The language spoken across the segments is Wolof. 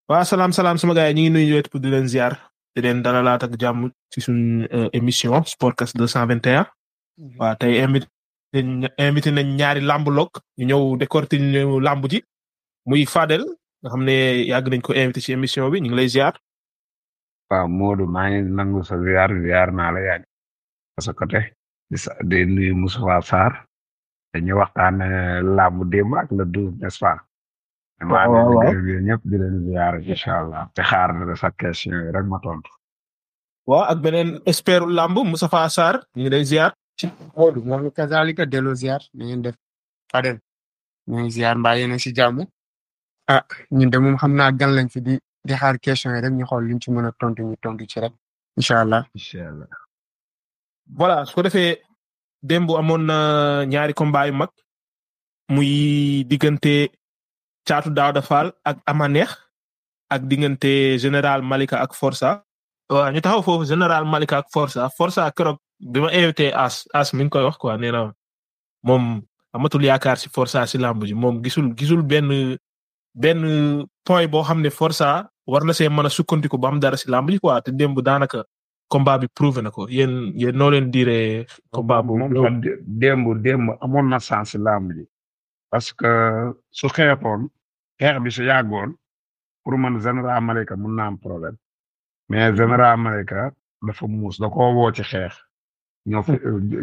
waa salaam salaam sama gars yi ñu ngi nuyu wet pour di leen ziar di leen dalalaat ak jàmm ci suñ émission Sportcast 221 waa tey invité invité nañ ñaari lamb lok ñu ñëw décortiquer ñu lamb ji muy Fadel nga xam ne yàgg nañ ko invité ci émission bi ñu ngi lay ziar. waaw Modou maa ngi nangu sa ziar ziar naa la yàgg sa côté di sa di nuyu Moussa Sarr dañuy waxtaan lamb démb ak le douze n'est-ce pas. waaw waaw waaw maa ñëpp di leen ziar incha allah te xaar sa question yi rek ma tontu. waaw ak beneen expert lamb Moustapha Sarr ñu ngi lay ziar. Modou moom kazalika delloo ziar na ngeen def Fadel ñu ngi ziar mbaa yéen a si jàmm ah ñun de moom xam naa gan lañ fi di di xaar question yi rek ñu xool luñ ci mën a tontu ñu tontu ci rek incha allah. incha allah. voilà su ko defee démb amoon na ñaari combat yu mag muy diggante Caatu Daawda Fall ak Amaneex ak diggante général Malika ak Forza. waaw ñu taxaw foofu général Malika ak Forza Forza keroog bi ma invité As As mi ngi koy wax quoi nee na moom amatul yaakaar si Forza si lamb ji moom gisul gisul benn benn point boo xam ne Forza war na see mën a sukkandiku ba am dara si lamb ji quoi te démb daanaka combat bi prouvé na ko yéen yéen noo leen diiree combat boobu. moom sax démb démb amoon na sens lamb ji parce que su xeexoon xeex bi su yàggoon pour man général Malika mun na am problème mais général Malika dafa muus da koo woo ci xeex ñoo fi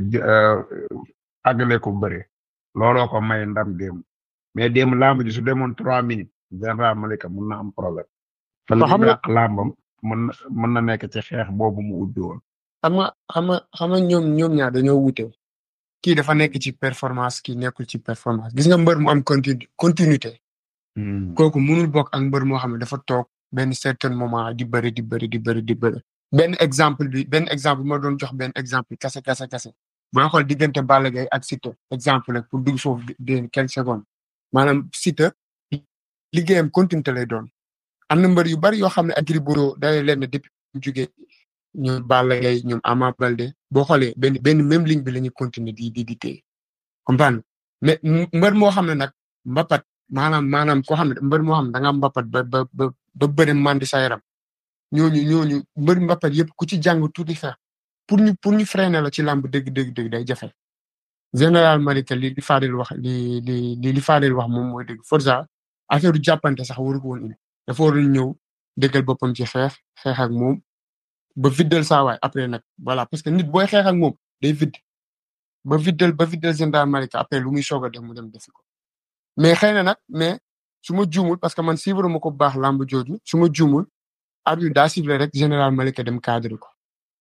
àggale ko bëre looloo ko may ndam démb mais démb lamb ji su demoon trois minutes général Malika mun na am problème. fan xam nga la lambam mën na mën na nekk ci xeex boobu mu ubbi woon. xam nga xam nga xam nga ñoom ñoom ñaar dañoo wute kii dafa nekk ci performance kii nekkul ci performance gis nga mbër mu am continu continuité. kooku mënul bokk ak mbër moo xam ne dafa toog benn certain moment di bëri di bëri di bëri di bëri. benn exemple bi benn exemple bi ma doon jox benn exemple kase kase kase booy xool diggante Balla Gaye ak Siteu exemple rek pour dugg foofu de quelques secondes maanaam Siteu liggéeyam continuité lay doon. am na mbër yu bari yoo xam ne ak Gris Bordeaux day leen ne depuis mu jugee ñoom Balla Gaye ñoom Ama Baldé boo xoolee benn benn même ligne bi la ñuy continuer di di di téye comprendre mais mbër moo xam ne nag mbapat maanaam maanaam koo xam ne mbër moo xam ne da nga mbapat ba ba ba ba bëri mandi sa yaram ñooñu ñooñu mbër mbapat yëpp ku ci jàng tuuti xeex pour ñu pour ñu freiner la ci làmb dëgg dëgg dëgg day jafe général Malika li li Fadel wax li li li Fadel wax moom mooy dëgg Forza affaire du jàppante sax waru ko woon indi dafa waroon ñëw dëggal boppam ci xeex xeex ak moom ba viddal saa waay après nag voilà parce que nit booy xeex ak moom day vidd ba viddal ba viddal général Malika après lu muy soog a def mu dem defi ko mais xëy na nag mais su ma juumul parce que man suivre ma ko bu baax lamb jooju su ma juumul arbitre daa sifflé rek général Malika dem cadre ko.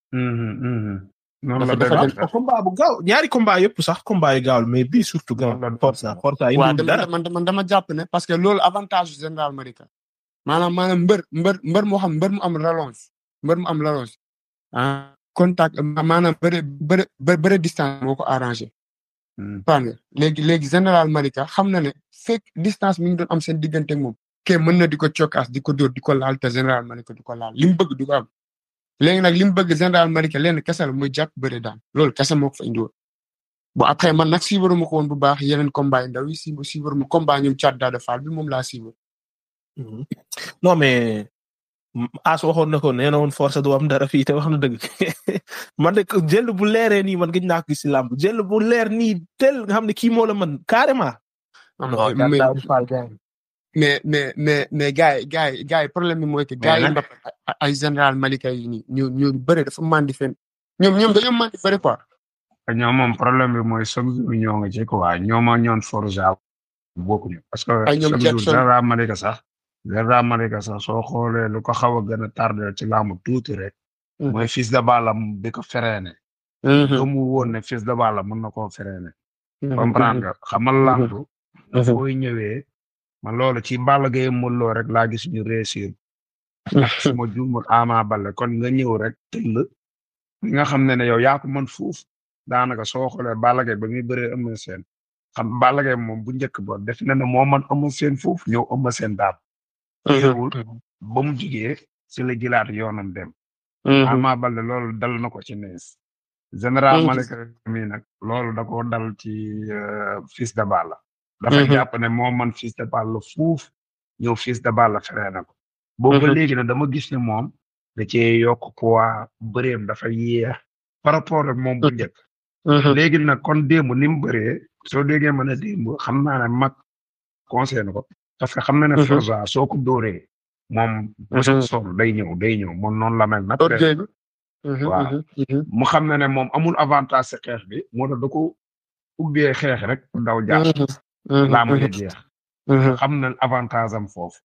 noonu la dafa demee combat bu gaaw ñaari combat yëpp sax combat yi gaawul mais bii surtout gaaw Forza Forza yi waaw mu dara dama dama dama jàpp ne parce que loolu avantage su général Malika maanaam maanaam mbër mbër mbër moo xam mbër mu am rallonge mbër mu am rallonge ah contact maanaam bëre bëre bëre distance moo ko arrangé. Paa léegi léegi général Malika xam na ne fekk distance mi ngi doon am seen diggante ak moom. ke mën na di ko cokkaas di ko dóor di ko laal te général Malika di ko laal li mu bëgg du ko am. léegi nag li mu bëgg général Malika lenn kese la muy jàpp bëre daan loolu kese moo ko fa indiwoon. bon après man nag suivre ma ko woon bu baax yeneen combat yi ndaw yi si suivre ma combat ñoom Thiat Daouda Fall bi moom laa suivre. non mais As waxoon na ko nee na woon Forza du am dara fii te wax na dëgg man de jël bu leeree nii man gëj naa ko gis si làmb jël bu leer nii tel nga xam ne kii moo la mën carrément. non mais Daouda Fall gars yi. mais mais mais mais gars yi gars yi gars yi problème bi mooy que gars yi mbap ay général Malika yi nii ñu ñu bëre dafa mandi fen ñoom ñoom dañoo mandi bëre quoi. ñoom moom problème bi mooy chaque jour ñoo nga ci quoi ñoom ak ñoon Forza bokkuñu parce que Ay ñoom chaque jour Jackson. général Malika sax général Malika sax soo xoolee lu ko xaw a gën a tardé ci laamu tuuti rek mooy fils de Balla bi ko freiné gëmu woon ne fils de Balla mën na koo freiné comprendre nga xamal lamb fooy ñëwee man loolu ci Balla Gaye Modou Lo rek laa gis ñu réussir su ma juumul Ama Baldé kon nga ñëw rek tëll li nga xam ne ne yow yaa ko mën fuuf daanaka soo xoolee Balla Gaye ba muy bëree Eumeu Sène xam Balla Gaye moom bu njëkk ba def na ne moo man Eumeu Sène fuuf ñëw Eumeu Sène daal teewul ba mu jugee si la jëlaat yoonam dem Ama Baldé loolu dal na ko ci nees général Mhm. Malika mi nag loolu da ko dal ci euh, fils de Balla dafa Mhm. jàpp ne moo man fils de Balla fuuf ñëw fils de Balla feree na ko boobu ba Mhm. léegi nag dama gis ne moom da cee yokk poids bëreem dafa yéex par rapport ak moom bu njëkk léegi nag kon démb ni mu bëree soo déggee ma ne démb xam naa ne mag conseil na ko parce que xam na ne Mhm. Forza soo ko dóoree moom Mhm. sol day ñëw day ñëw moom noonu la mel nag orgueil bi. Waaw. mu xam na ne moom amul avantage si xeex bi moo tax da ko ubbee xeex rek daw jaar laa mu jeex xam na avantage am foofu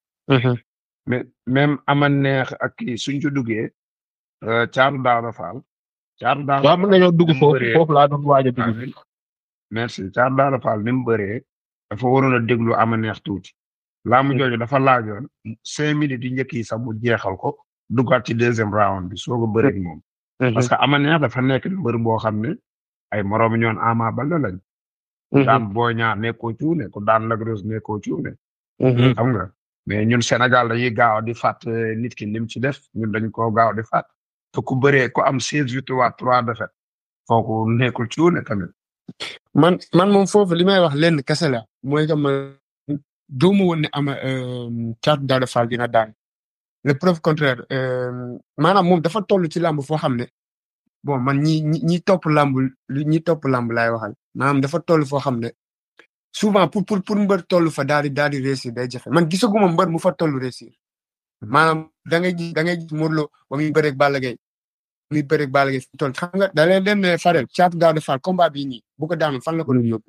mais même ama neex ak kii suñ ci duggee euh, caaru daara faal caaru daara waaw mën nañoo dugg Ni mu foofu bëree. foofu laa doon waaj a dugg. Amin. merci caaru daara faal ni mu bëree dafa waroon a déglu ama neex tuuti laa mu jooju dafa laajoon cinq minutes yi njëkk yi sax mu jeexal ko duggaat ci deuxième round bi soo ko bëree ak moom parce que ama neex dafa nekk mbër boo xam ne ay moroom ñoon Ama Baldé lañ daan Boy Niang nekkoo cuune ku daan Lac Rose nekkoo cuune xam nga mais ñun Sénégal dañuy gaaw di fàtt nit ki lim ci def ñun dañ koo gaaw di fàtt te ku bëree ku am seize victoires trois défaites kooku nekkul cuune tamit man man moom foofu li may wax lenn kese la mooy que man doomu woon ne ama Thiatou Daouda Fall dina daan le preuve contraire euh, maanaam moom dafa toll ci làmb foo xam ne bon man ñi ñi ñi topp làmb li ñi topp làmb laay waxal maanaam dafa toll foo xam ne souvent pour pour pour mbër toll fa daal di daal di réussir day jafe man gisaguma mbër mu fa toll réussir maanaam da ngay gis da ngay gis Modou Lo ba muy bëreeg Balla Gaye muy bëreeg Balla Gaye fi toll xam nga da leen leen ne Fadel Thiatou Daouda Fall combat bii nii bu ko daanu fan la ko doon yóbbu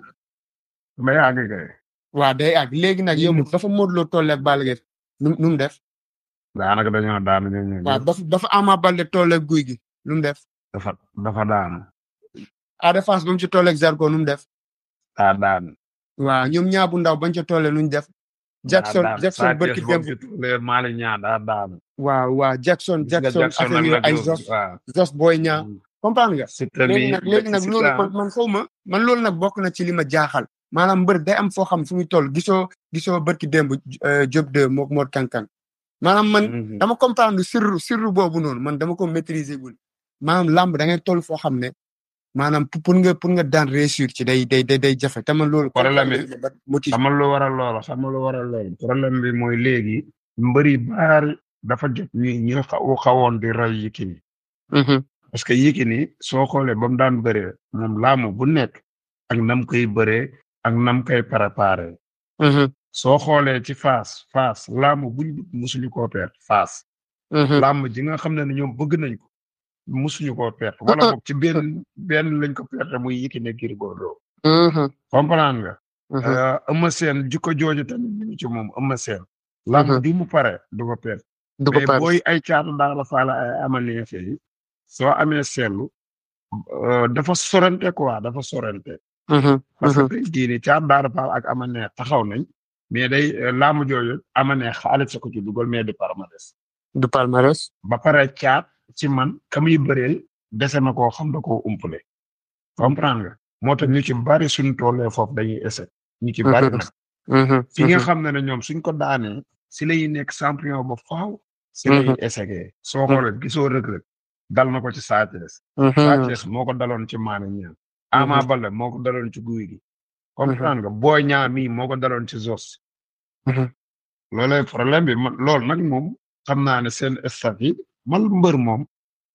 ma yàgg kay waaw day àgg léegi nag yow dafa Modou Lo toll ak Balla Gaye nu nu mu def daanaka dañoo daanu ñoom ñoom waaw dafa dafa Ama Baldé toll ak guy gi nu mu def dafa dafa daanu Ada Fass ba mu ci toll ak Zarko nu mu def daa daanu waaw ñoom ñaa bu ndaw bañ ca tollee nu ñu def Jackson daa daanu. Jackson Sa bërki Thiès démb boobu ci tuulee Mali ñaa daa daanu waaw waaw Jackson Gis nga Jackson Jackson affaire ak yooyu Lac ay Rose, Zos waaw Zos Boy ñaa comprendre nga Siteu léegi mi nag léegi nag Siteu loolu ah. man man xaw ma man loolu nag bokk na ci li ma jaaxal maanaam mbër day am foo xam fu muy toll gisoo gisoo bërki démb euh, Diop de mook Mor Kankan maanaam man Mhm. dama comprendre sirru sirru boobu noonu man dama ko maîtriser gul maanaam làmb da ngay toll foo xam ne maanaam pour pour nga pour nga daan réussir ci day day day day jafe te man loolu. Problème bi- ba motif xamal lu waral loolu xamal lu waral loolu problème bi mooy léegi mbëri baari dafa jot ñi ñi xaw xawoon di rey Yékini parce que Yékini soo xoolee ba mu daan bëree moom laamu bu nekk ak nam koy bëree ak nam koy préparé soo xoolee ci Fass Fass laamu buñ dugg musuñu koo perte Fass làmb ji nga xam ne ne ñoom bëgg nañ ko musuñu koo perte wala boog ci benn benn lañ ko perte muy Yékini Gris Bordeaux comprendre nga Eumeu Sène jikko jooju tamit ñu ngi ci moom Eumeu Sène làmb Mhm. di mu pare du ko perte du ko mais pare booy ay caatu daal la faala ay amaneefe yi soo amee seetlu euh, dafa sorante quoi dafa sorante parce que tey jii nii caatu daal faal ak amaneex taxaw nañ mais day euh, laamu jooju amaneex xaalis sa ko ci dugal mais du palmarès du palmarès. ba pare caat ci man ka muy bëreel dese na koo xam da koo umpale comprendre nga moo tax ñu ci bari suñ tollee foofu dañuy essayer ñu ci bari Mhm. nag fi nga xam ne ne ñoom suñ ko daanee si lay nekk champion ba faaw si lay Mhm. essayé soo xoolee gisoo rëg-rëg dal na ko ci Sa Thiès Sa Thiès moo ko daloon ci Maane Niang Ama Mhm. Baldé moo ko daloon ci Guy gi comprendre nga Boy Niang mii moo ko daloon ci Zos Mhm. loolay problème bi man loolu nag moom xam naa ne seen staff yi man mbër moom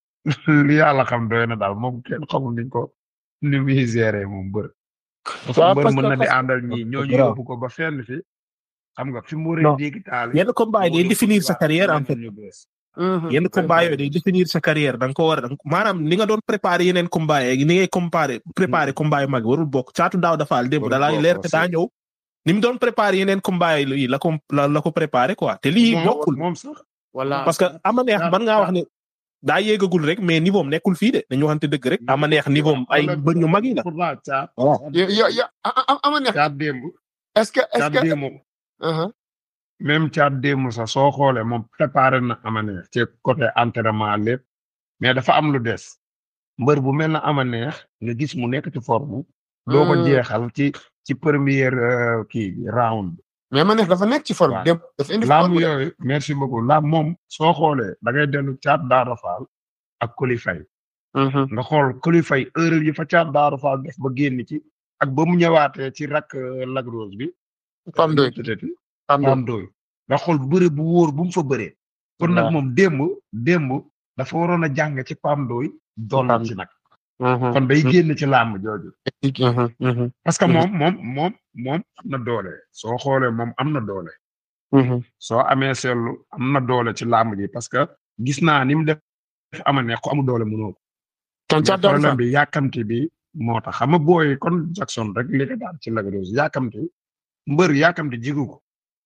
li yàlla xam doy na daal moom kenn xamul niñ ko ni muy gérer moom mbër parce que waaw mbër parce mën que na di parce àndal ñii ñooñu grave. yóbbu ko ba fenn fi xam nga fi mu waree Non. dégg taal yenn combat yi day définir sa carrière en fait yenn combat yooyu day définir sa carrière da nga ko war a da nga ko- maanaam ni nga doon préparer yeneen combat yi ni ngay comparer préparer combat yu mag yi warul bokk caatu daaw dafaal démb Warul da lay bokk leer te daa aussi. ñëw ni mu doon préparer yeneen combat yi la ko la la ko préparer quoi te lii bokkul moom sax voilà parce que ama neex man ngaa wax ne daa yéegagul rek mais niveau am nekkul fii de dañu waxante dëgg rek ama neex niveau am ay mbër ñu mag yi la pourtant caat yo yo yo a- a- ama neex caat démb est-ce que est-ce caat que démb Uh-huh. même caat démb sax soo xoolee moom préparé na amaneex ci côté entraînement lépp mais dafa am lu des mbër bu mel na amaneex nga gis mu nekk ci forme doo ko Hmm. jeexal ci ci première euh, kii bi round mais ma neex dafa nekk ci forme Waaw. dem dafa indi laam forme de. yooyu merci beaucoup laam moom soo xoolee da ngay dellu caat daara faal ak kolifay Mhm. nga xool kolifay heure yi fa caat daara faal def ba génn ci ak ba mu ñëwaatee ci rak euh, Lac Rose bi Pam doy peut-être Pam doy Pam Doy nga xool bëre bu wóor bu mu fa bëree kon nag Waaw. moom démb démb dafa waroon a jàng ci Pam Ndoy doon Pam ci nag kon day génn ci làmb jooju parce que Mhm. moom moom moom moom am na doole soo xoolee moom am na doole soo amee seetlu am na doole ci làmb ji parce que gis naa ni mu def ama ne ko amu doole mënoo ko kon mais Thiat Daouda problème Fall bi yàkkamti bi moo tax xam nga booy kon Jackson rek li ko daan ci Lac Rose yàkkamti mbër yàkkamti jigu ko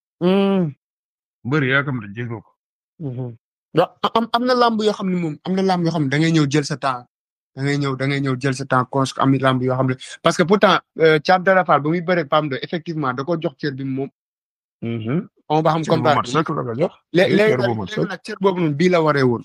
mbër yàkkamti jigu ko waaw am am na làmb yoo xam ne moom am na làmb yoo xam ne da ngay ñëw jël sa temps da ngay ñëw da ngay ñëw jël sa temps cons am na làmb yoo xam ne parce que pourtant Thiat Daouda Fall ba muy bëre Pam Ndoy effectivement da ko jox cër bi moom on va xam cër bu combat mat sëkk la ko jox léegi léegi cër bu nag mat léegi sëkk nag cër boobu noonu bii la waree woon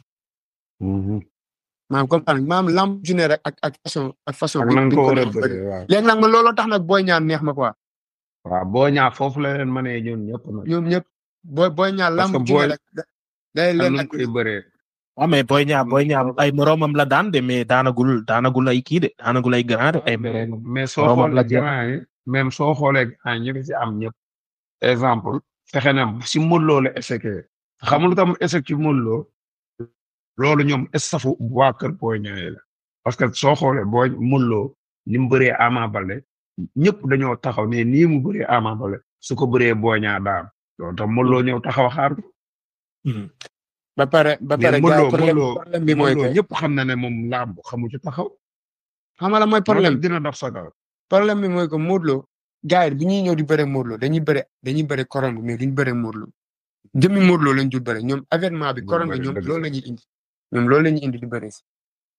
maanaam comprendre maanaam lamb ju ne rek ak ak façon ak façon. ak bi nan bi ko war a def bëree waaw léegi nag man looloo tax nag booy ñaan neex ma quoi waaw boo ñaa foofu la leen mënee ñoom ñëpp nag ñoom ñëpp booy booy ñaan Parce lamb que ju ne booy- rek da- day am leen nu ak koy bëree waaw mais Boy Niang Boy Niang ay moromam la daan de mais daanagul daanagul ay kii de daanagul ay grand de ay mais moromam. mais soo Moromam la xoolee jël. grand yi même soo xoolee grand yi ñu ngi ci am ñëpp exemple fexe na si Modou Lo la échecé xam nga lu tam échec ci Modou Lo loolu ñoom estafu waa kër Boy Niang yi la parce que soo xoolee booy Modou Lo ni mu bëree Ama Baldé ñëpp dañoo taxaw ne nii mu bëree Ama Baldé su ko bëree Boy Niang daan loolu tam Modou Lo ñëw taxaw xaar ko ba pare ba mais pare Modou gars Lo yi problème Modou Lo problème bi mooy Modou Lo que ñëpp xam na ne moom làmb xamu ci taxaw xam nga la mooy problème problème dina dox sa kaw problème bi mooy que Modou Lo gars yi bu ñuy ñëw di bëre Modou Lo dañuy bëre dañuy bëre koron bi mais duñ bëre Modou Lo jëmmi Modou Lo lañ dul bëre ñoom avènement bi Duñ koron bi bëre, ñoom dëgg loolu la ñuy indi ñoom loolu la ñuy indi di bëre si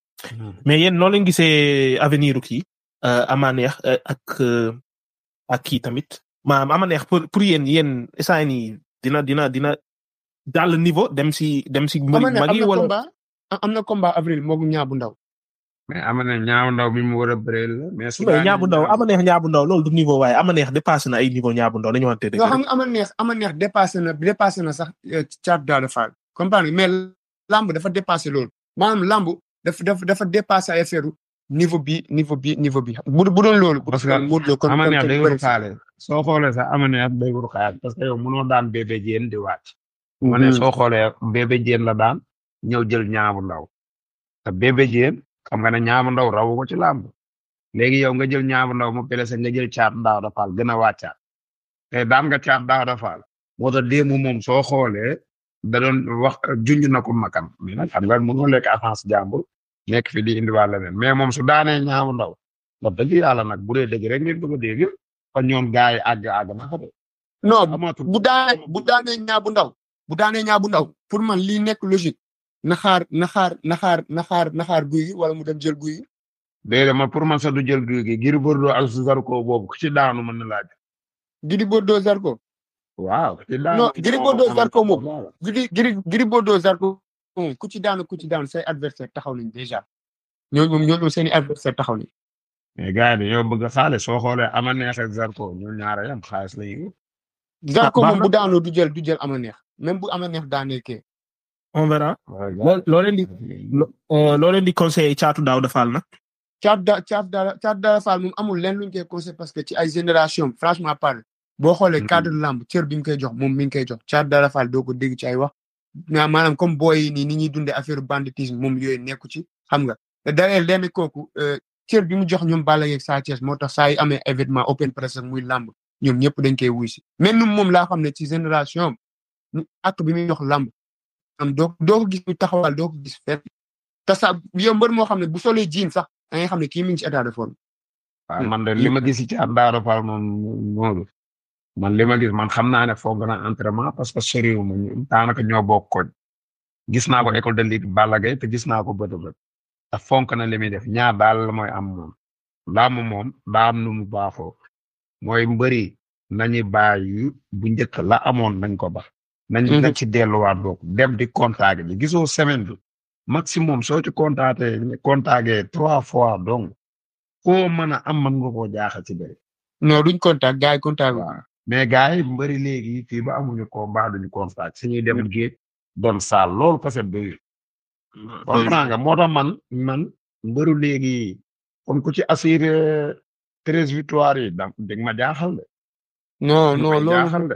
mais yéen noo leen gisee avenir u kii euh, ama neex euh, ak euh, ak kii tamit maanaam ama neex pour pour yéen yéen instant nii dina dina dina dal niveau dem si dem si mbëri am na mag am yi na wala combat am am na combat avril moog ñaa bu ndaw mais am na ñaaw ndaw bi mu war a bëree la mais su mais daanee ñaabu ndaw ñaaw- ama neex ñaabu ndaw loolu du niveau waaye ama neex dépassé na ay niveau ñaabu ndaw dañu wante dëgg yoo xam rek. nga ama neex ama neex dépassé na dépassé na sax Thiat Daouda Fall comprendre nga mais lamb dafa dépassé loolu maanaam lamb dafa dafa dafa dépassé ay affaire niveau bi niveau bi niveau bi bu bu doon loolu. Parce que Modou Lo kon ama kon neex kon day bëri wuru xaale soo xoolee sax ama neex day wuru xaale parce que yow mënoo daan bébé jéen di wàcc ma ne soo xoolee bébé jéen la daan ñëw jël ñaabu ndaw te bébé jéen xam nga ne ñaabu ndaw rawu ko ci làmb léegi yow nga jël ñaabu ndaw mu blessé nga jël caat daaw da faal gën a wàccaat te daan nga caat daaw da faal moo tax démb moom soo xoolee da doon wax junj na ko makam mais nag xam nga mënoo lekk avance jàmbur nekk fi di indiwaat leneen mais moom su daanee ñaabu ndaw wax dëgg yàlla nag bu dee dëgg rek ngeen bëgg a dégg kon ñoom gars yi àgg àgg na fa de non amatul bu daanee bu daanee ñaa bu ndaw bu daanee ñaa bu ndaw pour man lii nekk logique na xaar na xaar na xaar na xaar na xaar guy gi wala mu dem jël guy gi déedéet man pour man sax du jël guy gi Gris Bordeaux ak Zarko boobu ku ci daanu mën na laaj Gris Bordeaux Zarko waaw ku ci daanu non Gris Bordeaux Zarko moom Voilà. Gris Gris Gris Bordeaux Zarko moom ku ci daanu ku ci daanu say adversaire taxaw nañ déjà ñooñu moom ñooñu moom seen i adversaire taxaw nañ mais gars yi dañoo bëgg xaalis soo xoolee ama neex ak Zarko ñoom ñaara yam xaalis la ñu Zarko baax moom na. bu daanoo du jël du jël ama neex même bu ama neex daanee kee on verra loo loo leen di lo- euh, loo leen di conseiller caatu daaw dafaal nag Thiat da Thiat Daouda Thiat Daouda Fall moom amul leen luñ koy conseil parce que ci ay génération franchement parle boo xoolee Mhm. cadre lamb cër bi mu koy jox moom mi ngi koy jox Thiat Daouda Fall doo ko dégg ci ay wax ma- maanaam comme booy yi nii ni ñuy dundee affaire banditisme moom yooyu nekku ci xam nga te dalee lenn kooku euh, cër bi mu jox ñoom Balla yeeg Sa Thiès moo tax saa yu amee événement open press ak muy lamb ñoom ñëpp dañ koy wuy si mais ñun moom laa xam ne ci génération am ñu ak bi muy jox lamb am doo doo ko gis ñu taxawal doo ko gis fenn te sax yow mbër moo xam ne bu solee jiin sax da ngay xam ne kii mi ngi ci état de forme waaw man de li ma gis ci at Daara Fall moom Moodu man li ma gis man xam naa ne foog na entraînement parce que soriwu ma ñu daanaka ñoo bokk koñ gis naa ko école de lutte Balla Gaye te gis naa ko bët a bët te fonk na li muy def ñaar daal la mooy am moom làmb moom daa am nu mu baaxoo mooy mbëri nañu bàyyi bu njëkk la amoon nañ ko ba nañ Mhm. nañ ci delluwaat boog dem di contact bi gisoo semaine bi maximum soo ci contacté contacté trois fois donc foo mën a am mën nga koo jaaxal ci bëri non duñ contact gars yi contact wu. waaw mais gars yi mbëri léegi fii ba amuñu combat duñu contact suñuy dem géej doon saal loolu kese doyul comprends nga moo tax man man mbëru léegi kon ku ci assuré treize victoire yi da dégg ma jaaxal de non lu non may loolu jaaxal de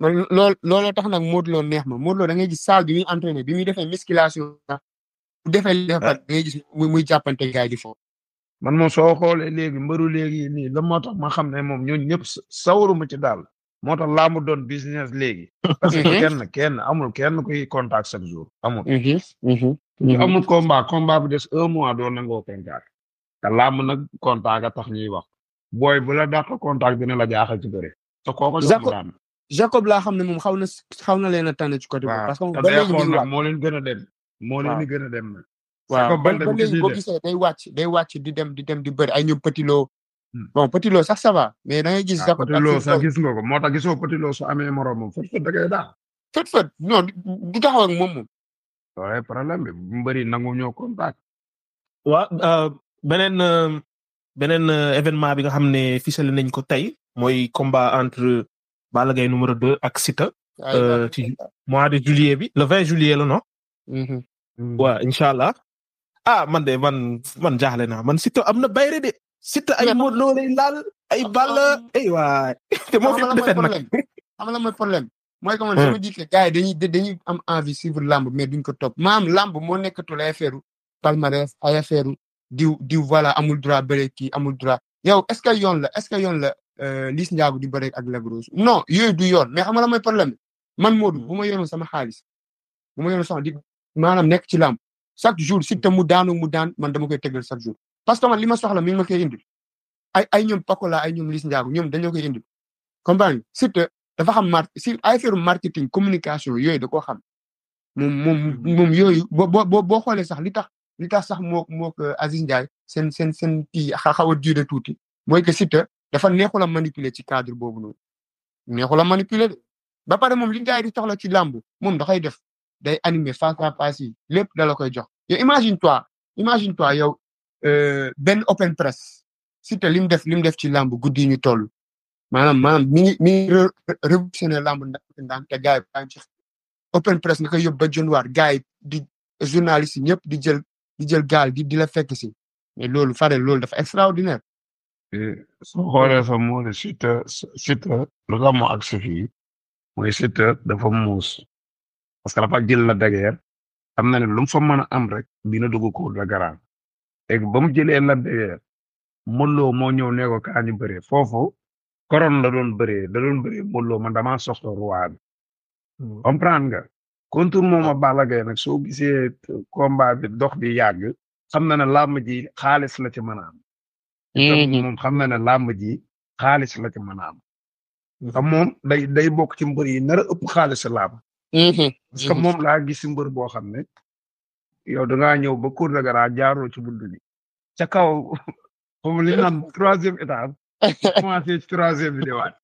man lool looloo tax nag Modou Lo neex ma Modou Lo da ngay gis salle bi muy entraîné bi muy defee musculation sax bu defee li dafa da ngay gis muy muy jàppante gars yi di foofu. man moom soo xoolee léegi mbëru léegi nii la moo tax ma xam ne moom ñooñu ñëpp sawaruma ci daal moo tax laa mu doon business léegi. parce que kenn kenn amul kenn kuy contact chaque jour amul. amul combat combat bi des un mois doo nangoo contact. te làmb nag contact a tax ñuy wax booy bu la dàq contact dina la jaaxal ci bëre. te kooku jox daan. Jacob laa xam ne moom xaw na xaw na leen a tànn ci côté boobu. parce que ba léegi xool nag moo leen gën a dem. moo leen di gën a dem nag. waaw ba ba léegi boo gisee day wàcc day wàcc di dem di dem di bëri ay ñoom Petit Lo. bon Petit Lo sax ça va mais da ngay gis. Jacob Petit Lo sax gis nga ko moo tax gisoo Petit Lo su amee moroom moom fët fët da ngay daal. fët fët non du taxaw ak moom moom. waaye problème bi bu mbëri nangu ñoo contact. waaw beneen beneen événement bi nga xam ne ficelé nañ ko tey mooy combat entre Balla Gaye numéro 2 ak Siteu. ci mois de juillet bi le 20 juillet la non. waaw incha allah. ah man de man man jaaxle naa man Siteu am na bayre de. Siteu ay Modou Lo lay laal ay Balla ay waay. te moo fi defet nag. xam nga mooy problème. mooy que man sama jiite gars yi dañuy dañuy am envie suivre lamb mais duñ ko topp maam lamb moo nekkatul ay affaire palmarès ay affaire diw diw voilà amul droit bëre kii amul droit yow est ce que yoon la est ce que yoon la Liss Ndiago di bëre ak Lac Rose non yooyu du yoon mais xam nga la mooy problème man Modou bu ma yoroon sama xaalis bu ma yoroon sama di maanaam nekk ci lamb chaque jour Siteu mu daanu mu daan man dama koy tegal chaque jour parce que man li ma soxla mi ngi ma koy indil ay ay ñoom Pakola ay ñoom Liss Ndiago ñoom dañoo koy indil comprendre Siteu dafa xam mar si ay affaire marketing communication yooyu da koo xam moom moom moom yooyu boo boo boo xoolee sax li tax li tax sax moo moo ko Aziz Ndiaye seen seen seen kii xaw a duré tuuti mooy que Siteu dafa neexul a manipuler ci cadre boobu noonu neexul a manipuler de ba pare moom li gars yi di soxla ci làmb moom da koy def day animer face à face yi lépp da la koy jox yow imagine toi imagine toi yow benn open press Siteu li mu def li mu def ci làmb guddi yi ñu toll maanaam maanaam mi ngi mi ngi révolutionné lamb ndax ndaan te gars yi baa ci open press nga koy yóbbu ba januar gars yi di journaliste yi ñëpp di jël di jël gaal di di la fekk si mais loolu Fadel loolu dafa extraordinaire. soo xoolee fa moo ne Siteu Siteu lu tax mu agsi fii mooy Siteu dafa muus parce que dafa jël la dageer xam na ne lu mu fa mën a am rek dina dugg ko la garaan léegi ba mu jëlee la dageer mënuloo moo ñëw ne ko kaa ñu bëree foofu. koron la doon bëree da doon bëree Modou Lo man damaa soxla roi bi comprendre nga contour moom a Balla Gaye nag soo gisee combat bi dox bi yàgg xam na ne làmb ji xaalis la ci mën a am moom xam na ne làmb ji xaalis la ci mën a am te moom day day bokk ci mbër yi nar a ëpp xaalis làmb parce que moom laa gis mbër boo xam ne yow dangaa ñëw ba cour de garage jaaroo ci bunt bi ca kaw foofu li naan troisième étage commencé ci troisième bi di waat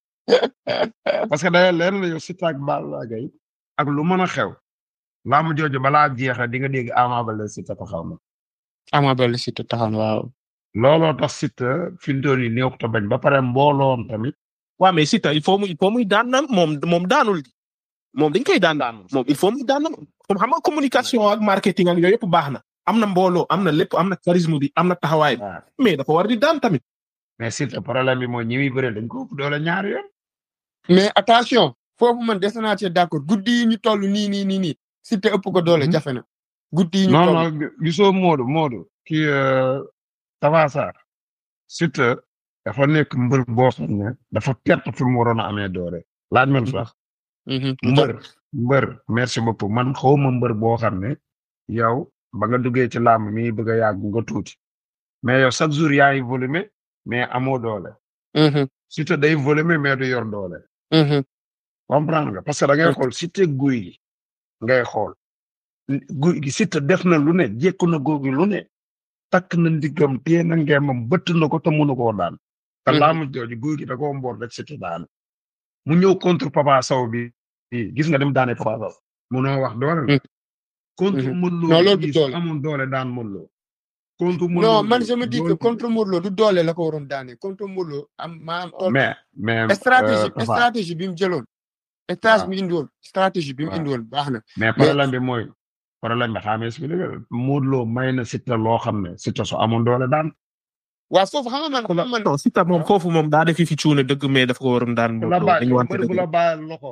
parce que day leen la yow Siteu ak Balla Gaye ak lu mën a xew laamu jooju balaa jeex di nga dégg Ama Baldé Siteu taxaw na Ama Baldé Siteu taxaw na waaw looloo tax Siteu fi mu toll nii néew ko bañ ba pare mbooloon tamit waaw mais Siteu il faut muy il faut muy daan na moom moom daanul moom dañ koy daan daan moom il faut muy daan na moom xam nga communication ak marketing ak yooyu yëpp baax na am na mbooloo am na lépp am na charisme bi am na taxawaay bi mais dafa war di daan tamit mais Siteu problème bi mooy ñi muy bëre dañ ko ëpp doole ñaari yoon. mais attention foofu man des naa cee d'accord guddi yi ñu toll nii nii nii nii Siteu ëpp ko doole jafe na. guddi yi ñu toll non non gisoo Modou Modou. kii Tapha Sarr. Siteu dafa nekk mbër boo xam ne dafa perte fi mu waroon a amee doole. laaj ma lu tax. mbër mbër merci beaucoup man xawma mbër boo xam ne yow ba nga duggee ci làmb mi bëgg a yàgg nga tuuti mais yow chaque jour yaa ngi volume mais amoo doole. Siteu day volume mais du yor doole. comprendre nga parce que da ngay xool Siteu guy gi ngay xool guy gi Siteu def na lu ne jékku na góor gi lu ne takk na ndiggam téye na ngembam bëtt na ko te mënu koo daan. te laamu jooju guy gi da koo mboor rek Siteu daan mu ñëw contre Papa Sow bi gis nga dem daane Papa Sow munoo wax doole la. contre Modou Lo non loolu du doole amoon doole daan Modou Lo contre Modou non Lo man je me dis que contre Modou Lo du doole la ko waroon daane contre Modou Lo am maanaam. mais mais stratégie stratégie bi mu jëloon. stratégie bi mu indi woon stratégie bi mu indi woon baax na. mais problème bi mooy problème bi xaaral ma expliqué Modou Lo may na Siteu loo xam ne Siteu su amoon doole daan. waaw foofu xam nga man man non Siteu moom foofu moom daa def fi cuune dëgg mais dafa ko waroon daan. bu la bàyyi mbër bu la bàyyi loxoom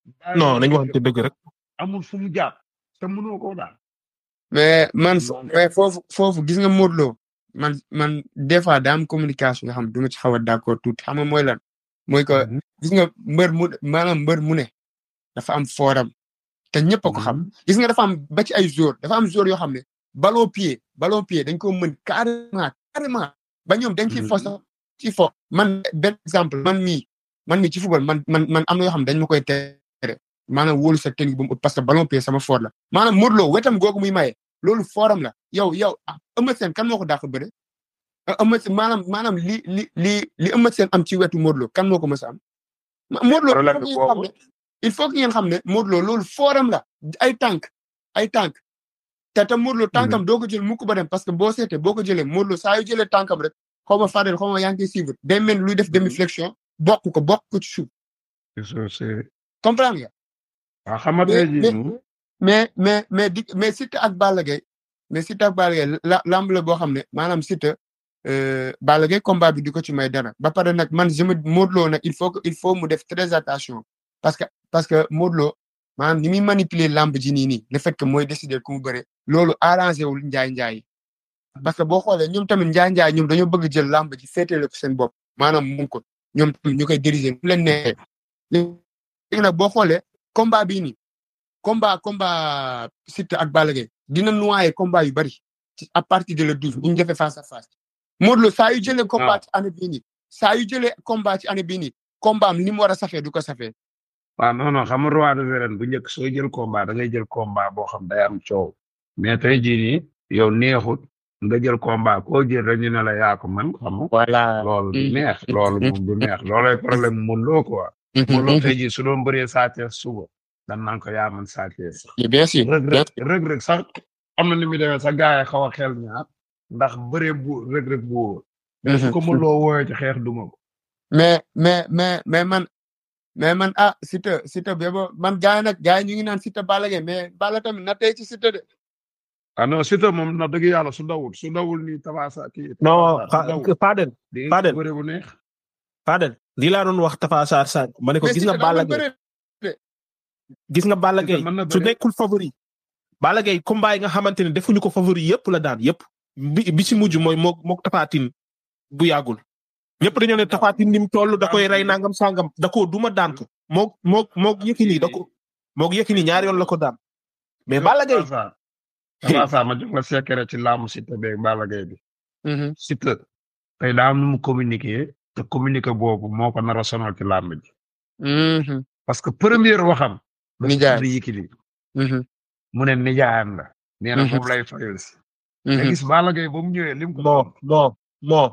non nañu waxante dëgg rek. amul fu mu jàpp te mënoo koo daal. mais man mais foofu foofu gis nga Modou Lo man man des fois daa am communication nga xam du ma ci xaw a d'accord tuuti xam nga mooy lan mooy que gis nga mbër mu maanaam mbër mu ne dafa am forum te ñëpp a ko xam gis nga dafa am ba ci ay joueurs dafa am joueurs yoo xam ne ballon pied ballon pied dañ ko mën carrément carrément ba ñoom dañ ciy fo sax ci fo man benn exemple man mii man mii ci football man man man am na yoo xam ne dañ ma koy tere maanaam wóolu sa technique bu parce que ballon pied sama fort la maanaam Modou Lo wetam googu muy maye loolu forum la yow yow Eumeu Sène kan moo ko dàq bëre Eumeu Sène maanaam maanaam li li li li Eumeu Sène am ci wetu Modou Lo kan moo ko mës a am Modou Lo il faut que ngeen xam ne Modou Lo loolu forum la ay tànk ay tànk te te Modou Lo tànkam doo ko jël mukk ba dem parce que boo seetee boo ko jëlee Modou Lo saa yu jëlee tànkam rek xaw ma Fadel xaw ma yaa ngi koy suivre day mel luy def demi flexion bokk ko bokk ko ci suuf comprendre nga waaw xam nga mais mais mais di mais Siteu ak Balla Gaye mais Siteu ak Balla Gaye la lamb la boo xam ne maanaam Siteu Balla Gaye combat bi di ko ci may dara ba pare nag man je me Modou Lo nag il faut que il faut mu def très attention parce que parce que Modou Lo maanaam ni muy manipuler lamb ji nii nii le fait que mooy décider ku mu bëre loolu arrangé wul njaay njaay parce que boo xoolee ñoom tamit njaay njaay ñoom dañoo bëgg jël lamb ji féetale ko seen bopp maanaam mun ko ñoom tamit ñu koy diriger mu leen neexee léegi nag boo xoolee combat bii nii combat combat Siteu ak Balla Gaye dina noyé combat yu bari à partir de le douze bu ñu defee face à face Modou Lo saa yu jëlee combat ci année bii nii saa yu jëlee combat ci année bii nii combat am ni mu war a safee du ko safee waaw non non xam nga roi des arènes bu njëkk sooy jël combat da ngay jël combat boo xam day am coow mais tey jii nii yow neexut nga jël combat koo jël rek ñu ne la yaa ko man xam nga voilà loolu du neex loolu moom du neex loolay problème Modou Lo quoi Modou Lo tey jii su doon bëree Sa Thiès suba dan naan ko yaa man Sa Thiès bien sûr rëg rëg rëg sax am na ni muy demee sax gars yi xaw a xel ñaar ndax bëree bu rëg rëg bu wóor mais su ko Modou Lo wooyee ci xeex duma ko mais mais mais mais man mais man ah Siteu Siteu bebo man gars yi nag gars yi ñu ngi naan Siteu Balla Gaye mais Balla tamit na tey ci Siteu de ah non Siteu moom na dëgg yàlla su dawul su dawul nii Tafaasa kii non Fadel Fadel bëre bu neex Fadel lii laa doon wax Tafa Sarr Sarr ma ne ko gis nga Balla Gaye gis nga Balla Gaye su nekkul favori Balla Gaye combat yi nga xamante ne defuñu ko favori yëpp la daan yëpp bi bi ci mujj mooy moo mook tafaatin bu yàggul ñëpp dañoo ne tafaatin ni mu toll da koy rey nangam sangam da koo duma daan ko mook mook mook Yékini da ko mook Yékini ñaari yoon la ko daan mais Balla Gaye Tafa ma jox la secret ci laamu Siteu beeg Balla Gaye bi Siteu tey daa am nu mu communiquer te communiquer boobu moo ko nar a sonal ci làmb ji parce que première waxam nijaay da Yékini mu ne nijaayam la nee na moom lay fayal si nga gis Balla Gaye ba mu ñëwee lim ko non non non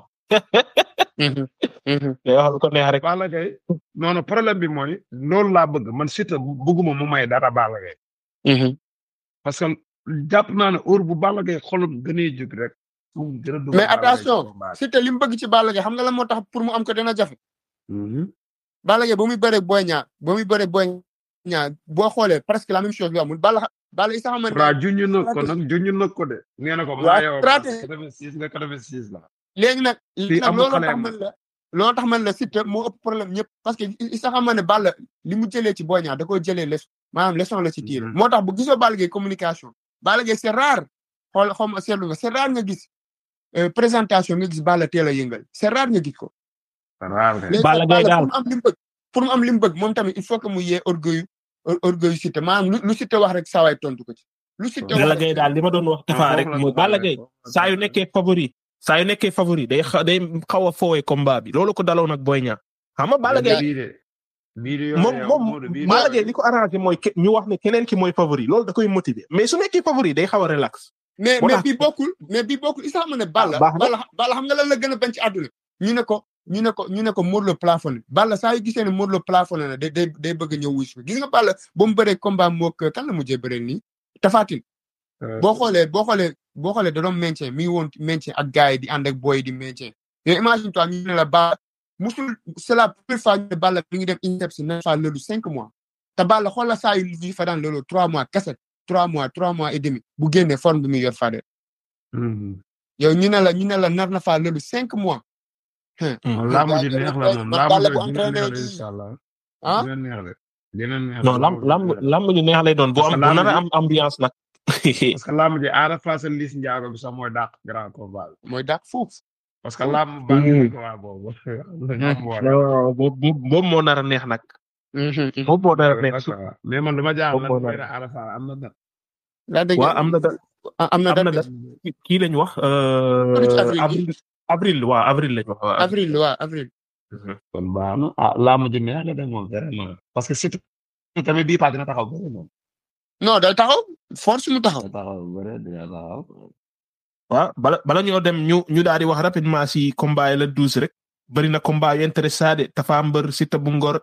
day wax lu ko neex rek Balla Gaye non non problème bi mooy loolu laa bëgg man Siteu bëgguma mu may dara Balla Gaye parce que jàpp naa ne heure bu Balla Gaye xolam gënee jóg rek mais attention Siteu li mu bëgg ci Balla Gaye xam nga la moo tax pour mu am ko dina jafe Balla Gaye ba muy bëre Boy Niang ba muy bëre Boy Niang boo xoolee presque la même chose bi amul Balla Balla isa xamante waaw junj na ko nag junj na ko de nee na ko maa yow quatre-vingt-six nga quatre-vingt-six la léegi nag léegi nag loolu tax man la loolu tax man la Siteu moo ëpp problème ñëpp parce que isa xamante ne Balla li mu jëlee ci Boy Niang da koo jëlee les maanaam leçon la ci tiir moo tax bu gisoo Balla Gaye communication Balla Gaye c'est rare xool xaw ma seetlu nga c'est rare nga gis présentation nga gis Balla teel a yëngal c'est rare nga gis ko Balla Gaye daal pour mu am li mu bëgg pour mu am li mu bëgg moom tamit il faut que mu yee orgueil orgueil Siteu maanaam lu Siteu wax rek saa waay tontu ko ci. lu Siteu Balla Gaye daal li ma doon wax Tafa rek mooy Balla Gaye saa yu nekkee favori saa yu nekkee favori day xa day xaw a foowee combat bi loolu ko daloon ak Boy Niang xam nga Balla Gaye moom moom Balla Gaye li ko arrangé mooy ñu wax ne keneen ki mooy favori loolu da koy motiver mais su nekkee favori day xaw a relax. mais mais bi bokkul mais bi bokkul isa xam ne Balla Balla Balla xam nga lan la gën a bañ ci àdduna ñu ne ko ñu ne ko ñu ne ko Modou Lo plafonné Balla saa yu gisee ne Modou Lo plafonné na day day day bëgg ñëw wuus gis nga Balla ba mu bëree combat mook kan la mujjee bëree nii Tafatin boo xoolee boo xoolee boo xoolee da doon maintien mi ngi woon maintien ak gars yi di ànd ak boy di maintien mais imagine toi ñu ne la Balla musul c'est la première fois ñu ne Balla mi ngi dem INSEP si na fa loolu cinq mois te Balla xoola saa yu li fa daan loolu trois mois kese trois mois trois mois et demi bu génnee forme bi muy yor fa de yow ñu ne la ñu ne la nar na faa loolu cinq mois laamu ji neex la moom laamu ji neex la incha allah. ah neex la dina neex non lamb lamb lamb ñu neex lay doon bu Parce am que bu lamb nar a ji- am ambiance nag. parce que lamb ji Ada Fass ak Liss Ndiago bi sax mooy dàq grand combat bi mooy dàq foofu. parce que lamb baa ngi ko waa boobu lamb war non boobu boobu moo nar a neex nag. boobu moo nar a neex. mais man dama jaaxal Boobu moo lan mooy nar. ne Ada Fass am na date laa dégg waaw am na da am na am na date date. kii lañ wax. euh, avril. avril avril waaw avril lañ wax. waaw. avril waaw avril. kon baax na ah lamb ji neex la de moom vraiment parce que surtout tamit bii pas dina taxaw bëri moom non day taxaw force mu taxaw. dina taxaw bëri dina taxaw waaw bala bala ñoo dem ñu ñu daal di wax rapidement si combat yi la douze rek bëri na combat yu intéressant Tafa Mbër Siteu bu Ngor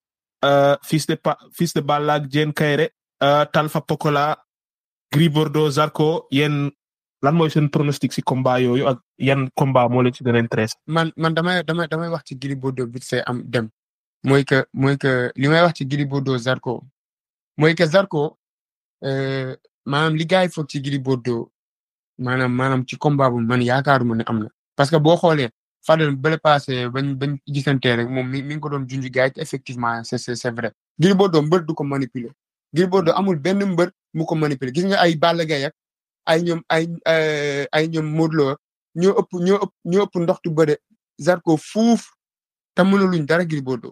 euh, fils de pa fils de Balla ak Diène Kairé euh, Talfa Pokola Gris Bordeaux Zarko yéen lan mooy seen pronostic si combat yooyu ak yan combat moo leen ci gën a intéressé. man man damay damay damay wax ci Gris Bordeaux vite fait am dem mooy que mooy que li may wax ci Gris Bordeaux Zarko mooy que Zarko euh, maanaam li gars yi foog ci Gris Bordeaux maanaam maanaam ci combat bu man yaakaaruma ne am na parce que boo xoolee Fadel bële passé bañ bañ gisantee rek moom mi mi ngi ko doon junj gars yi te effectivement c'est c'est c'est vrai Gris Bordeaux mbër du ko manipuler Gris Bordeaux amul benn mbër mu ko manipuler gis nga ay Balla Gaye ak ay ñoom ay euh, ay ñoom Modou Lo ñoo ëpp ñoo ëpp ñoo ëpp ndoxtu bëre Zarko fuuf te mënuluñ dara Gris Bordeaux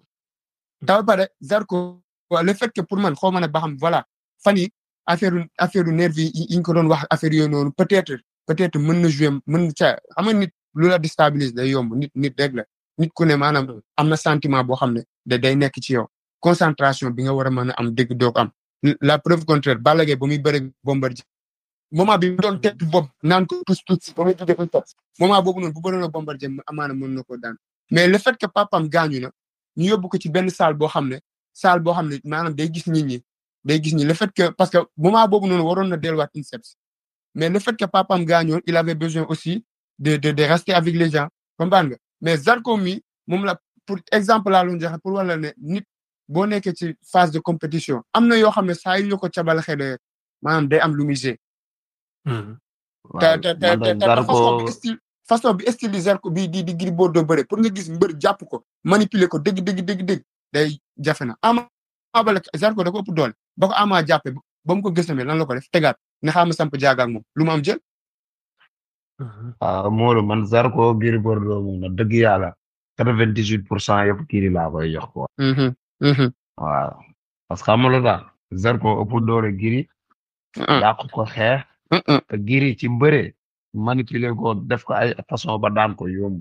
te ba pare Zarko waaw le fait que pour man xaw ma ne ba xam voilà fan yi affaire affaire nervi yi yi ñu ko doon wax affaire yooyu noonu peut-être peut-être mën na jouer mën na ca xam nga nit lu la déstabilise day yomb nit nit rek la nit ku ne maanaam am na sentiment boo xam ne da day nekk ci yow concentration bi nga war a mën a am dégg doo ko am la preuve contraire Balla Gaye ba muy bëre Bombardier moment bi mu doon teg bopp naan ko tous tous ba muy jóge ko topp moment boobu noonu bu bëroon a Bombardier amaana mën na ko daan mais le fait que papam gaañu na ñu yóbbu ko ci benn salle boo xam ne salle boo xam ne maanaam day gis nit ñi day gis ñi le fait que parce que moment boobu noonu waroon na delluwaat INSEPS mais le fait que papam gaañoon il avait besoin aussi de de de rester avec les gens comprendre nga mais Zarko mi moom la pour exemple laa loon joxe pour wala ne nit boo nekkee ci phase de compétition am na yoo xam ne saa yu ñu ko cabal xëy maanaam day am lu muy gérer te te te te te façon bi style façon bi style di Zarko bi di di Gris Bordeaux bëre pour nga gis mbër jàpp ko manipuler ko dëgg dëgg dëgg dëgg day jafe na ama bale Zarko da ko ëpp doole ba ko ama jàppe ba mu ko gësamee lan la ko def tegaat ne xaama samp jaagaak moom lu mu am jël waaw Modou man Zarko Gris Bordeaux moom na dëgg yàlla quatre-vingt-dix-huit pour cent yëpp kii laa koy jox ko waaw parce que xam nga lu tax Zarko ëpp doole Gris dàq ko xeex te Gris ci bëre manipuler ko def ko ay façon ba daan ko yomb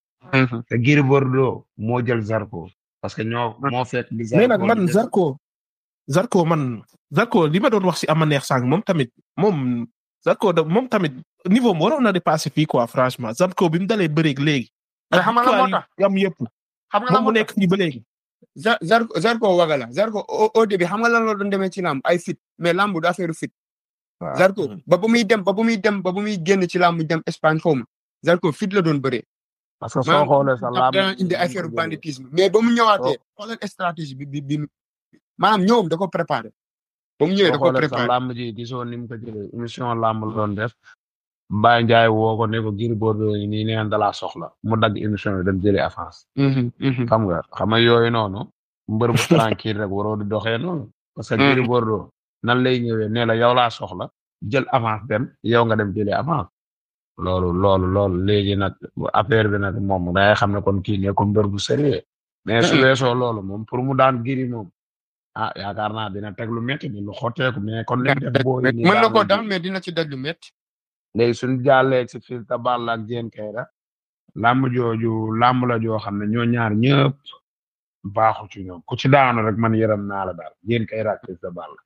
te Gris Bordeaux moo jël Zarko parce que ñoo moo fekk li mais nag man Zarko Zarko man Zarko li ma doon wax si ama neex sànq moom tamit moom Zarko da moom tamit niveau am waroon na dépassé fii quoi franchement Zarko bi mu dalee bëreeg léegi. mais xam nga la moo tax yam yëpp. xam nga la moom mu moo tax nekk fii ba léegi. Zarko Zarko waga la Zarko au au début xam nga lan la doon demee ci làmb ay fit mais làmb du affaire fit. Zarko ba bu muy dem ba bu muy dem ba bu muy génn ci làmb dem Espagne xaw ma Zarko fit la doon bëree. parce que soo xoolee sa làmb dana indi affaire banditisme mais ba mu ñëwaatee xoolal stratégie bi bi bi maanaam ñëwam da ko préparé. ba mu ñëwee da ko soo xoolee sa préparé làmb ji gisoo ni mu ko jëlee émission làmb la doon def Mbaye Ndiaye woo ko ne ko Gris Bordeaux yi nii neen dalaa soxla mu dagg émission bi dem jëlee avance xam nga xam nga yooyu noonu mbër bu tranquille rek waroo di doxee noonu parce que Gris Bordeaux nan lay ñëwee ne la yow laa soxla jël avance dem yow nga dem jëlee avance loolu loolu loolu léegi nag affaire bi nag moom dangay xam ne kon kii ne ko mbër bu sérieux mais su weesoo loolu moom pour mu daan Gris moom ah yaakaar naa dina teg lu métti ni lu xotteeku mais kon li mu def boo mën na ko daan mais dina ci daj lu métti. léegi suñu jàllee ci fil ta Balla ak Diène Kaïré làmb jooju làmb la joo xam ne ñoo ñaar ñëpp baaxu ci ñoom ku ci daanu rek man yërëm naa la daal Diène Kaïré ak fil ta Balla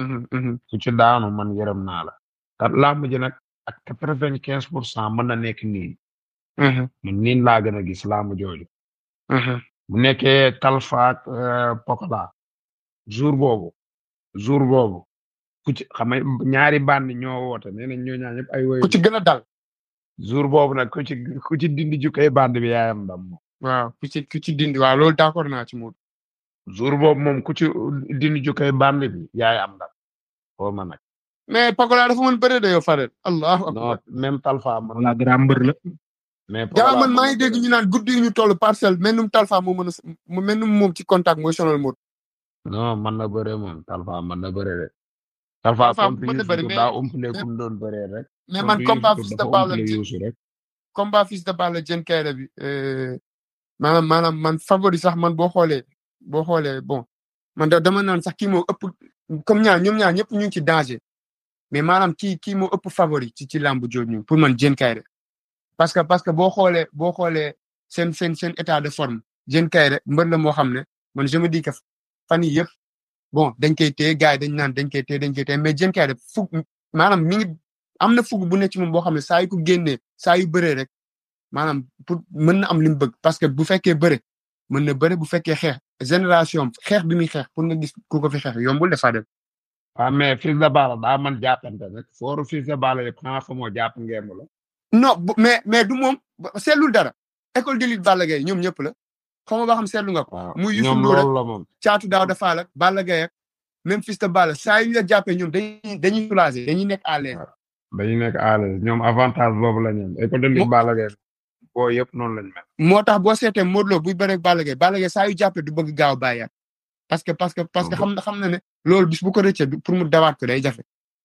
ku ci daanu man yërëm naa la te làmb ji nag ak quatre-vingt-quinze pour cent mën na nekk nii man niin laa gën a gis làmb jooju bu nekkee Talfa ak Pokola jour boobu jour boobu ku ci xam nga ñaari bandi ñoo woote nee nañ ñoo ñaar ñëpp ay woy ku ci gën a dal. jour boobu nag ku ci ku ci dindi jukkay bandi bi yaayam ndam moom waaw ku ci ku ci dindi waaw loolu d'accord naa ci moom. jour boobu moom ku ci dindi jukkay bandi bi yaay am ndam foo ma nag mais Pakola dafa mën bëre de yow Fadel. allahu non akbar. même Talfa mën la grand mbër la. mais jaa man maa ngi dégg ñu naan guddi yi ñu toll parcelle mennum Talfa moo mën a mu mennum moom ci contact mooy sonal Modou. non man na bëre moom Talfa man na bëre de. Talfa Talfa contre mën na Youssou bëre, Ndour mais- daa umpale ku mu doon bëree rek. mais contre man combat Youssou fils Ndour de dafa Balla umpale Youssou rek. combat fils de Balla Diène Kaïré bi euh, maanaam maanaam man favori sax man boo xoolee boo xoolee bon man da dama naan sax kii moo ëpp comme ñaar ñoom ñaar ñëpp ñu ngi ci danger mais maanaam kii kii moo ëpp favori ci ci làmb jooju ñu pour man Diène Kaïré parce que parce que boo xoolee boo xoolee seen seen seen état de forme Diène Kaïré mbër la moo xam ne man je me dis que fan yii yëpp bon dañ koy téye gars yi dañ naan dañ koy téye dañ koy téye mais Diène Kaïré fug maanaam mi ngi am na fug bu nekk ci moom boo xam ne saa yu ko génnee saa yu bëree rek maanaam pour mën na am li mu bëgg parce que bu fekkee bëre mën na bëre bu fekkee xeex génération xeex bi muy xeex pour nga gis ku ko fi xeex yombul dafa dem. waaw mais fils de Balla daa man jàppante rek fooru fils de Balla yëpp xanaa fa moo jàpp ngemb la. non bu- mais mais du moom seetlul dara école de lutte Balla Gaye ñoom ñëpp la xam nga ba xam seetlu nga ko. waaw muy Youssou ñoom Ndour rek loolu la moom. caatu daaw dafa ak Balla Gaye ak même fils de Balla saa yu ñu la jàppee ñoom dañuy dañuy soulager dañuy nekk à l'aise. dañu nekk à l'aise ñoom avantage boobu la ñu am école de Mo- lutte Balla Gaye boo yëpp noonu lañ mel. moo tax boo seetee Modou Lo buy bëreeg Balla Gaye Balla Gaye saa yu jàppee du bëgg gaaw bàyyaat parce que parce que parce que xam na xam na ne loolu bis bu ko rëccee du- pour mu dawaat ko day jafe.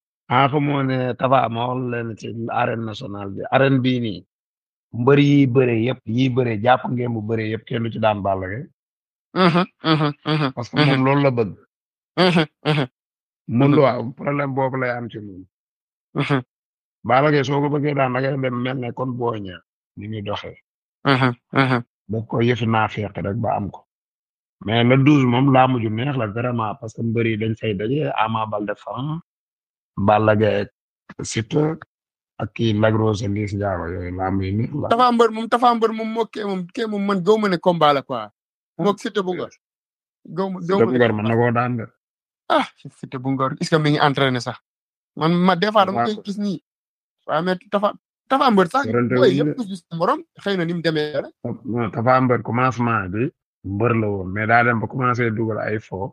ah fa moo ne Tafa ma wax leen ci arène nationale bi arène bii nii mbër yi bëre yëpp yi bëre jàpp ngeen bu bëre yëpp kenn du ci daan Balla Gaye Mhm, mhm, mhm, parce que mhm, moom loolu la bëgg. mhm, mhm, mun lu waaw problème boobu lay am ci moom. mhm, Balla Gaye soo ko bëggee daan da ngay dem mel ne kon boo ñëw ni muy doxee. mhm, mhm. daf ko yëfi naa fekk rek ba am ko. mais le douze moom laa mujj neex la vraiment parce que mbër yi dañ fay daje Ama Baldé fan Balla Gaye ak Siteu ak kii Lac Rose ak Liss Ndiago yooyu laa muy neex la. Tafa mbër moom Tafa mbër moom moo kee moom kee moom man gaw ma ne combat la quoi. moog Siteu bu ngor. gaw ma gaw Siteu ma bu ngor mën na koo daan de. ah Siteu bu ngor est-ce que mi ngi entraîné sax. man ma des fois dama Waaw. koy gis nii. waaw mais Tafa Tafa mbër sax. Yorante booy wuñ yëpp de. gis gis morom xëy na ni mu demee rek. non Tapha Mbeur commencement bi mbër la woon mais daa dem ba commencé dugal ay fo.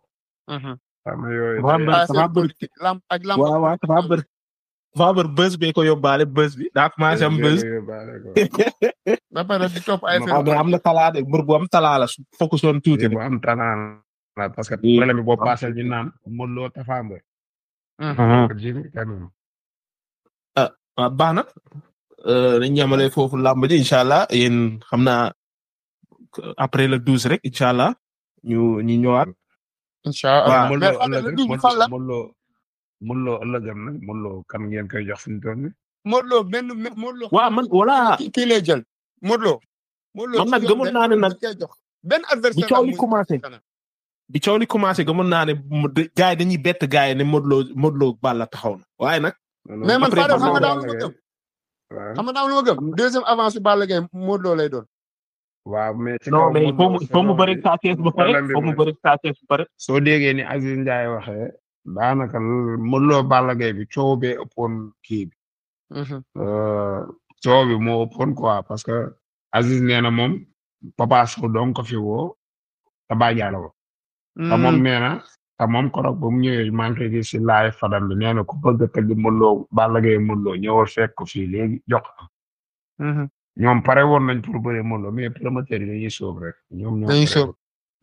xam nga yooyu. Tapha Mbeur ah Tapha seen Mbeur politique lamb ak lamb. waaw waaw Tapha Mbeur Tapha Mbeur buzz bee ko yóbbaale buzz bi daa commencé am buzz ba pare di topp ay Non, waaw mais am na talaa de mbër bu am talaa la su focus woon tuuti bu rek. am tanaan la parce que Oui. problème bi boo paasee ñu naan Modou Lo Tapha Mbeur. Jimmy quand même. waaw baax na dañu ñamale foofu làmb ji incha allah yéen xam naa après le douze rek incha allah ñu ñu ñëwaat. incha waaw, allah Modou mais Lo Fadel ëllëg le douze fan la Modou Lo Modou Lo ëllëgam nag Modou Lo kan ngeen koy jox fi mu toll nii. Modou Lo benn Modou Lo. waaw man voilà kii kii lay jël Modou Lo. Modou Lo Man nag ci gëmoon naa ne nag da koy jox benn bi adversaire coow la li muy- commencé bi coow li commencé gëmoon naa ne mu de- gars yi dañuy bett gars yi ne Modou Lo Modou Lo Balla taxaw na waaye nag. mais man Après, Fadel xam nga Balla daaw lu ma gëm waaw xam nga daaw lu ma gëm deuxième avance su Balla Gaye Modou Lo lay doon. waaw mais ci non kaw mais foo mu Modou Lo foo mu saison bëri bi, Sa Thiès ba pare problème bi foo mu mooy- bëri Sa Thiès ba pare. soo déggee ni Aziz Ndiaye waxee daanaka l- Modou Lo Balla Gaye bi coow bee ëppoon kii bi euh, coow bi moo ëppoon quoi parce que Aziz nee na moom Papa Sow doon ko fi woo te bàyyi la ko te moom nee na te moom korog ba mu ñëwee maa ngi koy gis si laay fadam bi nee na ku bëgg a tëgg Modou Lo Balla Gaye Modou Lo ñëwal fekk ko fii léegi jox ko ñoom pare woon nañ pour bëre Modou Lo mais promoteur yi dañuy sóob rek ñoom ñoo dañuy pare sóob.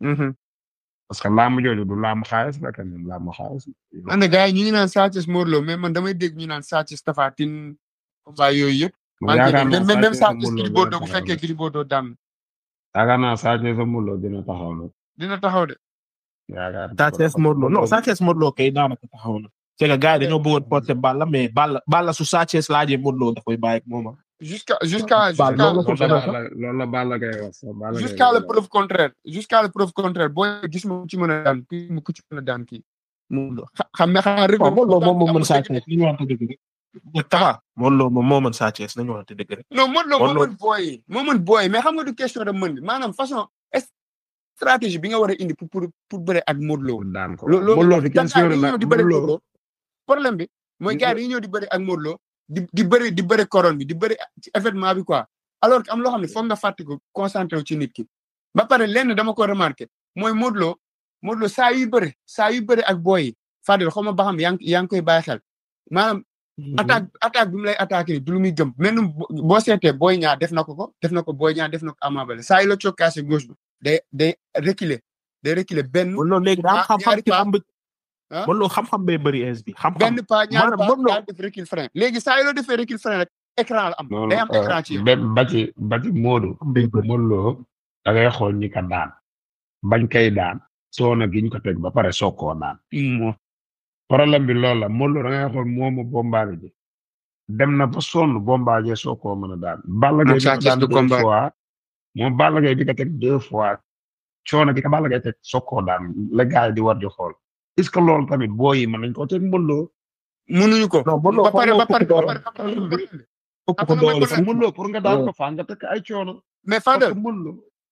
parce que laamu jooju du laamu xaalis la quand même laamu xaalis man de gars yi ñu ngi naan Sa Thiès Modou Lo mais man damay dégg ñu naan Sa Thiès Tapha Tine combat yooyu yëpp. man yaakaar naa même même Sa Sa Thiès Thiès Gris Modou Lo Bordeaux dina bu taxaw fekkee nag. Gris Bordeaux daan na yaakaar naa Sa Thiès Modou Lo dina taxaw nag dina taxaw de. yaakaar Sa Thiès Modou Lo non Sa Thiès Modou Lo kay daanaka taxaw na. c'est que gars yi dañoo bëggoon porter Balla mais Balla Balla su Sa Thiès laajee Modou Lo da koy bàyyi ak moom ah. jusqu'à jusqu'à Balla jusqu'à loolu loolu la la Balla loolu la Balla Gaye wax sax Balla Gaye jusqu'à loolu la la preuve contraire jusqu'à la preuve contraire boo gis ma ku ci mën a daan kii mu ku ci mën a daan kii. Modou Lo xa- xam nga xanaa rek. waaw Modou Lo moom moo mën Sa Thiès li ñu waxante dëgg rek. Tafa Modou Lo moom moo mën Sa Thiès nañu waxante dëgg rek. non Modou Lo moo Modou Lo- mën booy yi moo mën booy yi mais xam nga du question de mën bi maanaam façon stratégie bi nga war a indi pour pour pour bëre ak Modou Lo. pour daan ko lo loolu Modou Lo di gars question yi la ñëw di bëri Modou Modou Lo Lo problème bi mooy gars yi ñëw di bëri ak Modou Lo di di bëri di bëri couronne bi di bëri ci événement bi quoi alors que am loo xam ne foog nga fàtte ko concentré wu ci nit ki ba pare lenn dama ko remarqué mooy Modou Lo Modou Lo saa yu bëri saa yu bëri ak boy yi Fadel xaw ma ba xam yaa ngi yaa ngi koy bàyyi xel maanaam attaque attaque bi mu lay attaqué du lu muy gëm mel ni boo seetee Boy Niang def na ko ko def na ko Boy Niang def na ko Ama Baldé saa yu la cokkaase gauche bi day day reculer day reculer benn Modou Lo léegi daa am Ah, xam-xam ñaari ci pas. lamb Ah. Modou Lo xam-xam bee bëri ins bi xam-xam benn pas ñaari maanaam pas Modou Lo daal def recul frein léegi saa yoo defee recul frein rek écran la am day am écran ci yow ba ba ci ba ci Modou bee bëri Modou Lo da ngay xool ñi ka daan bañ kay daan soono giñ ko teg ba pare soog koo daan problème bi loolu la Modou Lo da ngay xool moomu bombaale ji dem na ba sonn bombaale soo koo mën a daan Balla Gaye Moom bi Sa ko Thiès daan du deux combat. fois moom Balla Gaye bi ko teg deux fois coono gi ka Balla Gaye teg soog koo daan la gars yi di war di xool est ce que loolu tamit boo yi mën nañ koo teg Modou Lo mënuñu ko non Modou Lo ba pare ba pare ba doole pare ba pare ëpp ko Xam nga mooy doole problème. Modou Lo pour nga daan ko faa nga teg ay coono mais parce Fadel que Modou Lo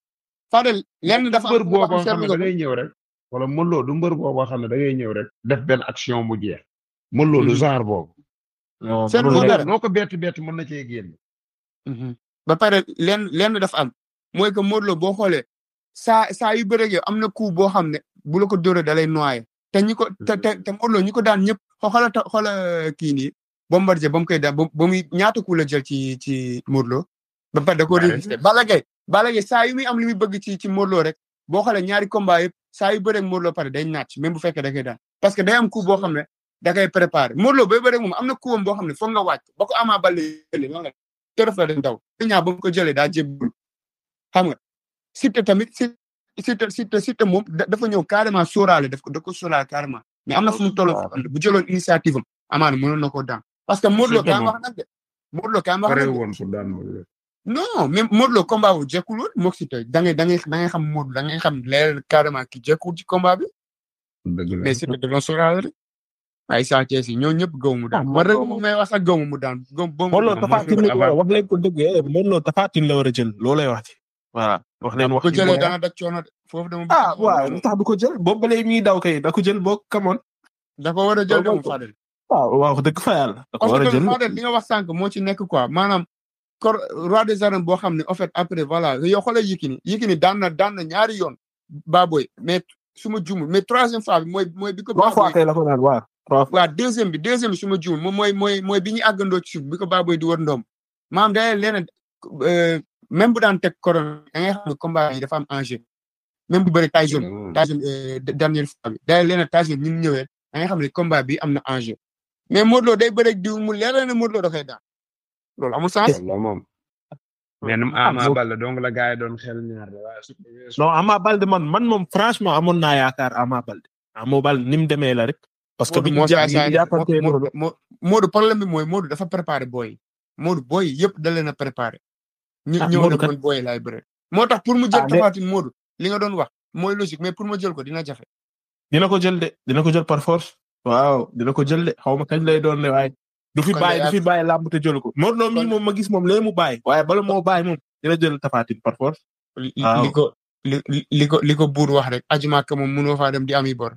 Fadel lenn dafa mbër am boo boo xam xam ne seetlu da nga ko. ngay ñëw rek wala Modou Lo du mbër boo xam ne da ngay ñëw rek def benn action mu jeex Modou Lo du Mhm. genre boobu non Seetlu Modou Lo nga rek- dara. noo ko bett bett mën na cee génn Mhm. ba pare lenn lenn dafa am mooy que Modou Lo boo xoolee saa saa yu bëreeg yow am na coup boo xam ne bu la ko dóoree da lay noyé te ñi ko te te te Modou Lo ñi ko daan ñëpp xoola ta xoola kii nii Bombardier ba mu koy daan ba ba muy ñaata coup la jël ci ci Modou Lo ba pare da ko Bari. résister Balla Gaye Balla Gaye saa yu muy am li muy bëgg ci ci Modou Lo rek boo xoolee ñaari combat yëpp saa yu bëreeg Modou Lo pare day naaj même bu fekkee da koy daan parce que day am coup boo xam ne da koy préparé Modou Lo bay bëreeg moom am na coup am boo xam ne foog nga wàcc ba ko Ama Baldé jëlee noonu la tërëf la dañ daw ñaa ba mu ko jëlee daa jébbul xam nga Siteu tamit si Siteu Siteu Siteu moom da- dafa ñëw carrément sóoraale daf ko da ko sóoraale carrément mais am na fu mu toll bu jëloon initiative am amaana mënoon na koo daan parce que Modou Lo Siteu kaay ma moom. wax nag de Modou Lo kaay ma wax pare nag de woon pour daan Modou Lo non même Modou Lo combat bu jekkul woon moog Siteu da ngay da ngay da ngay xam Modou da ngay xam leer carrément ki jekkul ci combat bi dëgg la mais Siteu da doon sóoraale rek ay Sa Thiès yi ñoo ñëpp gaw mu daan Ah, man rek Modou Lo mu may wax sax gaw mu daan gaw ba mu Modou Lo daan. Tapha Tine la ko avant- wax leen ko dëgg eh Modou Lo Tapha Tine la war a jël loolay wax ci voilà wax leen wax ko ci jëlee mooy- dana dak coono de foofu dama ah waaw lu tax du ko jël boobu ba léegi mi ngi daw kay da ko jël boo kamoon dafa war a jël de Loolu moom ko. Fadel waaw waaw wax dëgg fa yàlla da ko parce war a que jël Fadel li nga wax sànq moo ci nekk quoi maanaam kor roi des arènes boo xam ne en fait après voilà yow xoolee Yékini Yékini daan na daan na ñaari yoon Baboy mais su ma juumul mais troisième fois bi mooy mooy bi ko trois fois Baboy kay la ko naan waaw trois fois waaw deuxième bi deuxième bi su ma juumul moom mooy mooy mooy bi ñu àggandoo ci suuf bi ko Baboy di wër ndoom maanaam day leneen même bu daan teg corona da ngay xam ne combat yi dafa am enjeu même bu bëri Tyson Tyson euh, dernière fois bi day leneen Tyson ni mu ñëwee da ngay xam ne combat bi am na enjeu mais Modou Lo day bëri diw mu leer na ne Modou Lo da koy daan loolu amul sens. la moom mais nam Ah, Ama boobu- Baldé donc la gars yi doon xel ñaar de waaye su non Ama Balde man man moom franchement amoon naa yaakaar Ama Balde Ama Balde ni mu demee la rek parce que bi ñu jà- bi ñu jàppantee Modou Modou Lo Mo- Modou problème bi mooy Modou dafa préparé booy yi Modou booy yi yëpp da leen a préparé. ñu Ah, ñëw Modou na kat- man booy yi laay bëre. moo tax pour mu jël Ah, mais- Tapha Tine Modou li nga doon wax mooy logique mais pour ma jël ko dina jafe. dina ko jël de dina ko jël par force waaw dina ko jël de xaw ma kañ lay doon ne waaye du fi Kon bàyyi de du fi yaa- bàyyi làmb te jël ko Modou Lo mii Kon- moom ma gis moom lee mu bàyyi waaye bala moo bàyyi moom dina jël Tapha Tine par force li Waaw. li ko li li- li ko li ko buur wax rek ajumaaka moom mënoo faa dem di ami bor.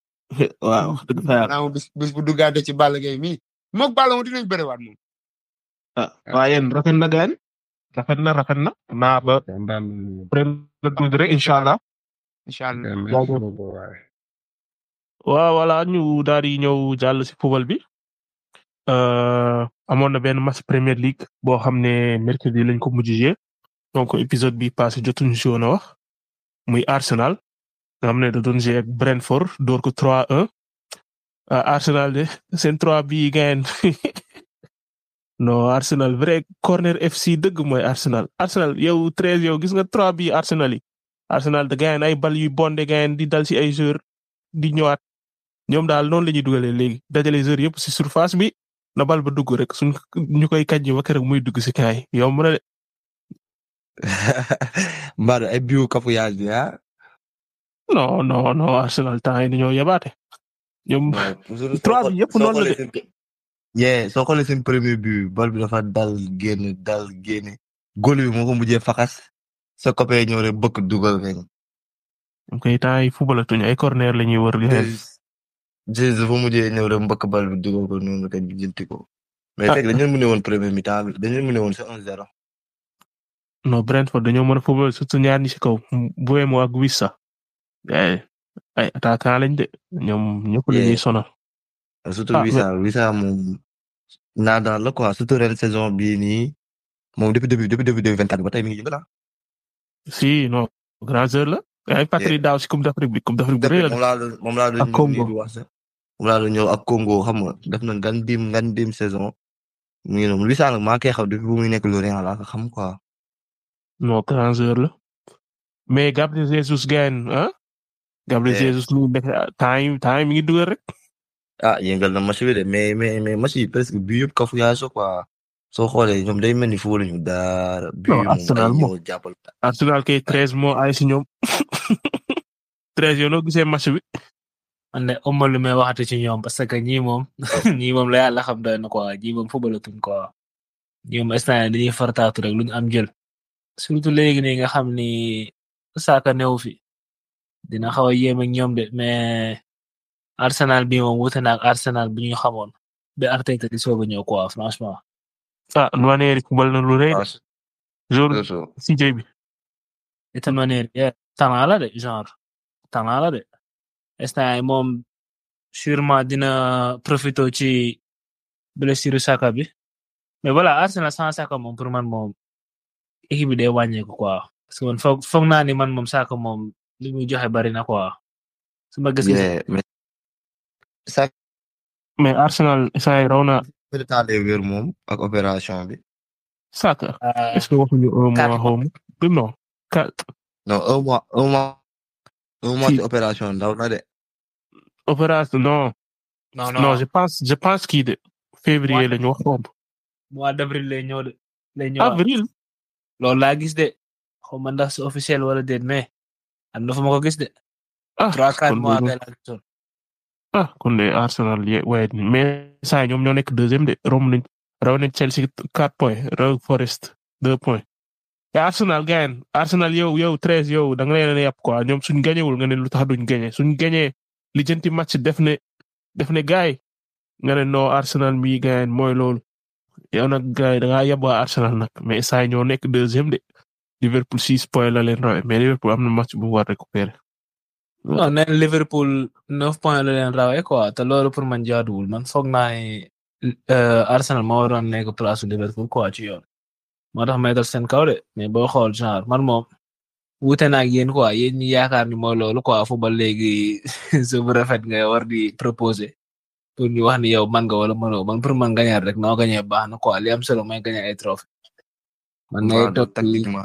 waaw wax dëgg fa yàlla maanaam bis bis bu duggaate ci Balla Gaye mii moog Balla moom dinañ bëriwaat moom. ah waaye yéen rafet na gaan rafet na rafet na naa ba kontaan ren la tuuti rek incha allah incha allah nañu merci beaucoup waaye waaw voilà ñu daal di ñëw jàll si football bi euh, amoon na benn match Premier League boo xam ne mercredi lañ ko mujjee donc épisode bi passé jotuñu si woon a wax muy Arsenal nga xam ne da doon jouer ak Brentford door ko 3-1 ah Arsenal de seen 3 bii gain non Arsenal vrai corner FC dëgg mooy Arsenal Arsenal yow 13 yow gis nga 3 bii Arsenal yi Arsenal da gain ay bal yu bonde gain di dal si ay joueurs di ñëwaat ñoom daal noonu la ñuy dugalee léegi dajale joueurs yëpp si surface bi na bal ba dugg rek suñ ñu koy kàjji ba keroog muy dugg si kaay yomb na de Mbadou ay biu cafouillage bi ah. non non non Arsenal temps yi dañoo yabaate ñoom trois bi yëpp noonu la de. yeah soo xoolee seen premier but bal bi dafa dal génn dal génn góol bi moo ko mujjee faxas sa copain ñëw rek bëgg dugal rek. ñoom koy temps yi footballatuñu ay corner la ñuy wër di leen Jesus dafa mujjee ñëw rek mbëkk bal bi dugal ko noonu rek ñu jënti ko. mais Ah. fekk dañu leen mën woon premier mi-temps bi dañu leen mën woon c'est 1-0. non Brentford dañoo mën a football surtout ñaar ñi si kaw Mbeumo ak Wissa ay ay attaquant lañ de ñoom ñëpp la ñuy Yeah. sonal surtout Ah, Wissa Wissa moom naa daan la quoi surtout ren saison bii nii moom depuis début depuis début 2024 ba tey mi ngi yëngal ah. si non grand joueur la ay patrie daaw si coupe d'Afrique bi coupe d'Afrique bu rëy la moom laa doon moom laa doon Ak Congo. ñëw di wax sax moom laa doon ñëw ak Congo xam nga def na ngan dim ngan dim saison mu ngi noonu Luis Enrique maa ngi koy xam depuis bu muy nekk Lorient laa ko xam quoi non grand joueur la mais Gabriel Jesus gain ah Gabriel Eh. Jesus lu nekk time time mi ngi dugal rek ah yëngal na match bi de mais mais mais match yi presque bii yëpp kafu yaa so quoi soo xoolee ñoom day mel ni fóolu ñu dara bii Non, Arsenal ay moom. ñëw jàppal Arsenal kay treize moo ay si ñoom treize yow noo gisee match bi man de ëmb lu may waxati ci ñoom parce que ñii moom ñii moom la yàlla xam doy na quoi ñii moom footballatuñ quoi ñii moom instant yii dañuy fartaatu rek lu ñu am jël surtout léegi nii nga xam ni Saka newu fi dina xaw a yéem ak ñoom de mais Arsenal bi moom wute na ak Arsenal bi ñu xamoon ba Arteta di soog a ñëw quoi franchement. ah Nwaneri football na lu rëy de jour CJ bi de toute manière yeah, talent la de genre talent la de instant yii moom sûrement dina profito ci blessure Saka bi mais voilà Arsenal sans Saka moom pour man moom équipe bi day wàññeeku quoi parce que man foog foog naa ni man moom Saka moom li muy joxe bari na quoi su ma gis Yeah, mais ça mais Arsenal saa yi raw na fait le temps de wér moom ak opération bi Saka euh, est-ce que waxuñu un quatre mois xaw ma du non quatre non un mois un mois un mois Si. ci opération ndaw na de opération non non non non je pense je pense kii de février Ouais. la ñu wax xaw ma mois d'avril lay ñëw de lay ñëw avril loolu laa gis de xaw ma ndax c'est officiel wala déet mais am na fu ma ko gis de ah trois quatre kon mois loolu- kay laa gisoon ah kon de Arsenal ye waaye mais saa yi ñoom ñoo nekk deuxième de romb nañ raw nañ Chelsea quatre points raw Forest deux points te Arsenal gagne Arsenal yow yow treize yow da nga leen a yàpp quoi ñoom suñ gañewul nga ne lu tax duñ gañe suñ gañee lijjanti match def ne def ne gaay nga ne non Arsenal mi gagne mooy loolu yow nag gaay da ngaa yab waa Arsenal nag mais saa yi ñoo nekk deuxième de Liverpool six points la leen rawe mais Liverpool am na match bu mu war récupérer non nee na Liverpool neuf points la leen rawee quoi te loolu pour man jaaduwul man foog naa ne euh, Arsenal moo waroon nekk place su Liverpool quoi ci yoon moo tax may dal seen kaw de mais boo xool genre man moom wuute na ak yéen quoi yéen ñi yaakaar ni mooy loolu quoi football léegi su bu rafet nga war di proposer pour ñu wax ni yow man nga wala mënoo man pour man gañal rek noo gañee baax na quoi li am solo mooy gañe ay trophée man ngay Waaw, toog tactiquement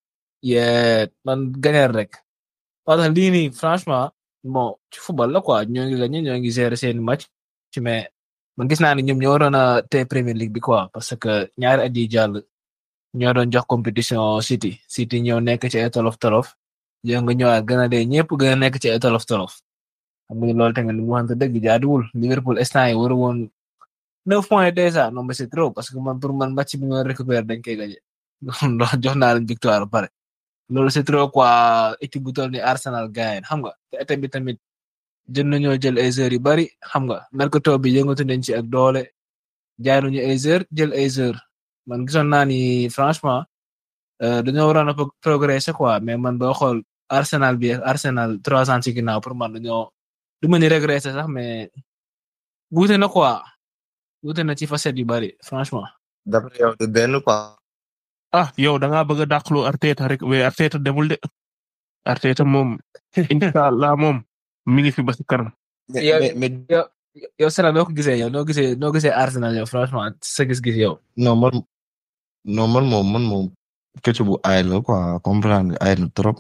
yeah man gañal rek parce que lii nii franchement bon ci football la quoi ñoo ngi gagné ñoo ngi gérer seen match ci mais man gis naa ne ñoom ñoo waroon a téye Premier League bi quoi parce que ñaari at yi jàll ñoo doon jox compétition City City ñëw nekk ci ay tolof tolof yow nga ñëwaat gën a dee ñëpp gën a nekk ci ay tolof tolof xam nga loolu tamit mu waxante dëgg jaaduwul Liverpool instant yi waru woon neuf points déjà non mais c'est trop parce que man pour man match bi nga récupérer dañ koy gagné jox naa leen victoire ba pare loolu c'est trop quoi équipe bu toll ni Arsenal gagne xam nga te été bi tamit jël nañoo jël ay heures yu bari xam nga mercato bi yëngatu nañ ci ak doole jaay nañu ay heures jël ay heures man gisoon naa ni franchement euh, dañoo waroon a pro- progresser quoi mais man boo xool Arsenal bi ak Arsenal trois ans ci ginnaaw pour man dañoo du ma ni régresser sax mais wuute na quoi wuute na ci facette yu bari franchement. d'après yow de benn quoi ah yow da ngaa bëgg a dàqaloo Arteta rek mais Arteta demul de Arteta moom incha allah moom mi ngi fi ba si kanam. mais Yow- mais mais yow yow Sénégal noo ko gisee yow noo gisee noo gisee Arsenal yow franchement sa gis-gis yow. non man non man moom man moom këcc bu aay la quoi comprendre nga aay na trop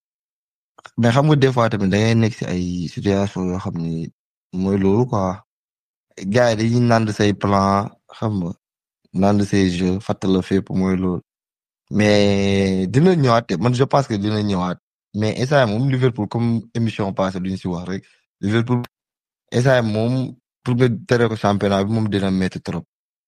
mais xam nga des fois tamit da ngay nekk si ay situation yoo xam ni mooy loolu quoi gars yi dañuy nand say plan xam nga nand say jeu fàttala fépp mooy loolu mais dina ñëwaat te man je pense que dina ñëwaat mais instant moom Liverpool comme émission passée duñu si wax rek Liverpool instant moom pour nga tere ko championnat bi moom dina métti trop.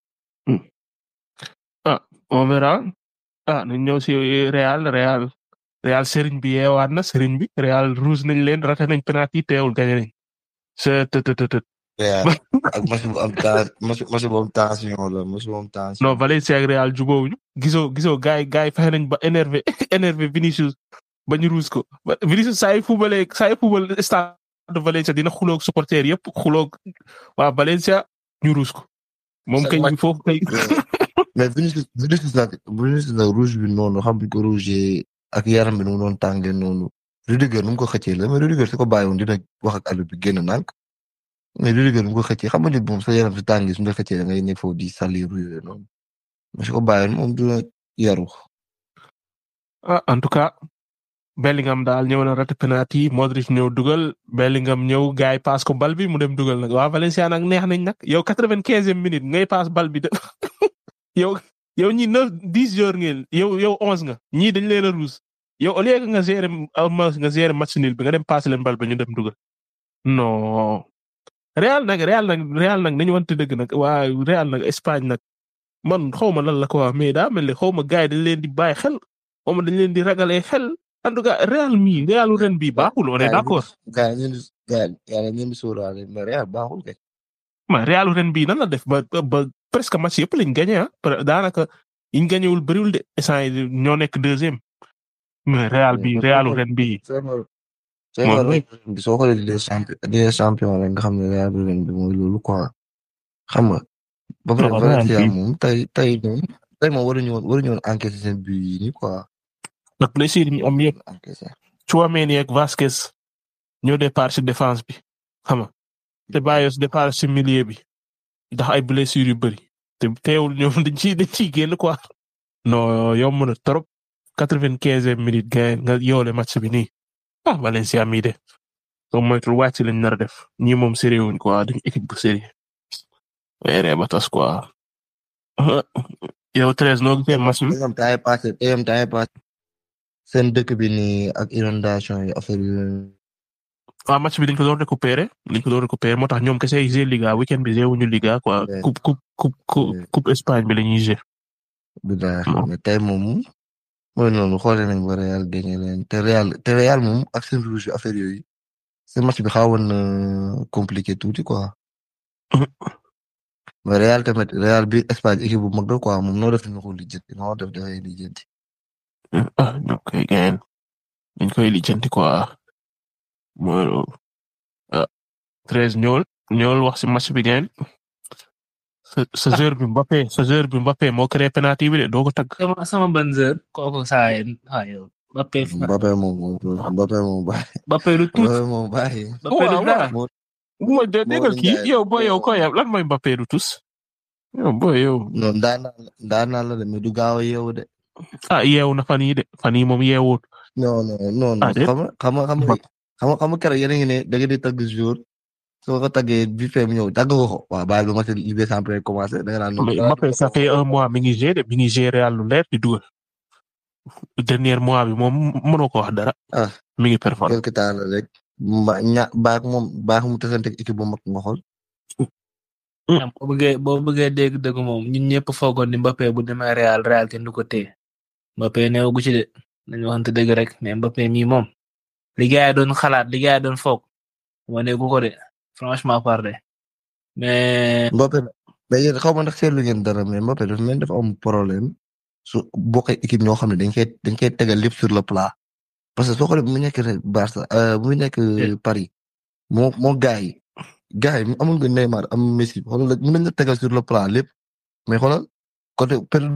on verra ah nañ ñëw si Real Real Real Serigne bi yeewaat na Serigne bi Real rouge nañ leen raté nañ penalty teewul gagné nañ. c'est të të të të Real ak match bu am temps match match bu am tension la match bu am tension. non Valencia ak Real jubóowuñu gisoo gisoo gars yi gars yi fexe nañ ba énervé énervé Vinicius ba ñu rouge ko ba Vinicius saa yu fubalee saa yu fubal stade de Valencia dina xuloog supporter yëpp xuloog waa Valencia ñu rouge ko moom Sa kay match- foofu kay mais Vinicius Vinicius nag Vinicius nag rouge bi noonu xam nga ko rouge ak yaram bi nu mu doon tàngee noonu Rudiger nu mu ko xëccee la mais Rudiger su ko bàyyi woon dina wax ak àll bi génn nànk mais Rudiger nu mu ko xëccee xam nga nit moom sa yaram si tàngi su ñu la xëccee da ngay nekk foofu di salir ruye noonu mais su ko bàyyi woon moom dina yaru ah en tout cas Bellingham daal ñëw na raté penalty Modric ñëw dugal Bellingham ñëw gars yi paas ko bal bi mu dem dugal nag waa Valencia nag neex nañ nag yow quatre-vingt-quinzième minute ngay paas bal bi de yow yow ñi neuf dix jours ngeen yow yow onze nga ñii dañ leen a ruus yow au lieu que nga gérer nga gérer match nul bi nga dem paas leen bal ba ñu dem dugal non Real nag Real nag Real nag nañu wante dëgg nag waa Real nag Espagne nag man xaw ma lan la ko mais daa mel ni xaw ma gars yi dañ leen di bàyyi xel xaw ma dañ leen di ragalee xel en tout cas Real mi Realu ren bi baaxul on est d'accord. gars yi ñu ngi gars yi ñu ngi sóoraale mais Real baaxul kay. ma Realu ren bi nan la def ba ba presque match yëpp lañ gagné ah daanaka yiñ gagné wul bëriwul de instant yi ñoo nekk deuxième mais Real bi Realu ren bi soo xoolee des champion des champion rek nga xam ne Real ren bi mooy loolu quoi xam nga. ba pare Valencia moom tey tey moom tey moom waruñu woon waruñu woon encaisser seen but yi nii quoi. ndax blessure yi am yëpp Tchouaméni ak Vasquez ñoo départ ci défense bi xam nga te Bayos départ ci milieu bi ndax ay blessures yu bëri te teewul ñoom dañ ciy dañ ciy génn quoi. non yomb na trop quatre-vingt-quinzième minute gain nga yoole match bi nii ah Valencia mii de soo moytul wàcc lañ nar a def ñii moom sérieux wuñ quoi dañ équipe bu sérieux weeree ba tas quoi. yow treize noo gisee match bi. EM temps passé EM temps passé seen dëkk bi nii ak inondation yi affaire yi. waaw match bi dañ ko doon récupérer dañ ko doon récupérer moo tax ñoom kese yi jouer Liga weekend bi jouer wuñu Liga quoi coupe coupe coupe coupe Espagne bi la ñuy jouer. bilaay mais tey moom mooy noonu xoolee nañ ba Real gagné leen te Real te Real moom ak seen rouge affaire yooyu seen match bi xawoon na compliqué tuuti quoi. mais Real tamit Real bi Espagne équipe bu mag la quoi moom noo def dina ko lijjanti noo def dafay lijjanti. ah ñu koy gain dañ koy lijjanti quoi mooy loolu ah treize ñool ñool wax ci match bi gain sa sa joueur bi Mbappé sa joueur bi Mbappé moo créé penalty bi de doo ko tagg. sama sama ban joueur kooku saa yi ah yow Mbappé. Mbappé moom Mbappé moom bàyyi. Mbappé lu tuut Mbappé moom bàyyi. Mbappé lu dara. mooy déggal kii yow booy yow ko yow lan mooy Mbappé du tus. yow booy yow. non daan naa daan naa la de mais du gaaw a yeewu de. ah yeewu na fan yii de fan yii moom yeewut. non non non ah déet xam nga xam nga xam nga xam nga xam nga keroog yéen a ngi ne da ngeen di tagg jour soo ko taggee bi fee mu ñëw tagg ko ko waaw bàyyi ba ma seen Ligue des Champions commencé da nga naan. mais Mbappé ça fait un mois mi ngi géré de mi ngi géré Real lu leer di dugal. dernier mois bi moom mënoo ko wax dara. ah mi ngi performé. quelque temps la rek mba ña baax moom baax mu tasante équipe bu mag nga xool. boo bëggee boo bëggee dégg dëgg moom ñun ñëpp foogoon ni Mbappé bu demee Real Real kenn du ko téye Mbappé néew gu ci de nañu waxante dëgg rek mais Mbappé mii moom li gars yi doon xalaat li gars yi doon foog wane gu ko de franchement parlé mais. Mbappé mais yéen xaw ma ndax seetlu ngeen dara mais Mbappé dafa mel dafa am problème su bokkee équipe ñoo xam ne dañ koy dañ koy tegal lépp sur le plat parce que soo xoolee bu mu nekk Barça bu mu nekk Paris moo moo gars yi gars yi amul nga Neymar am Messi xoolal mën nañ la tegal sur le plat lépp mais xoolal côté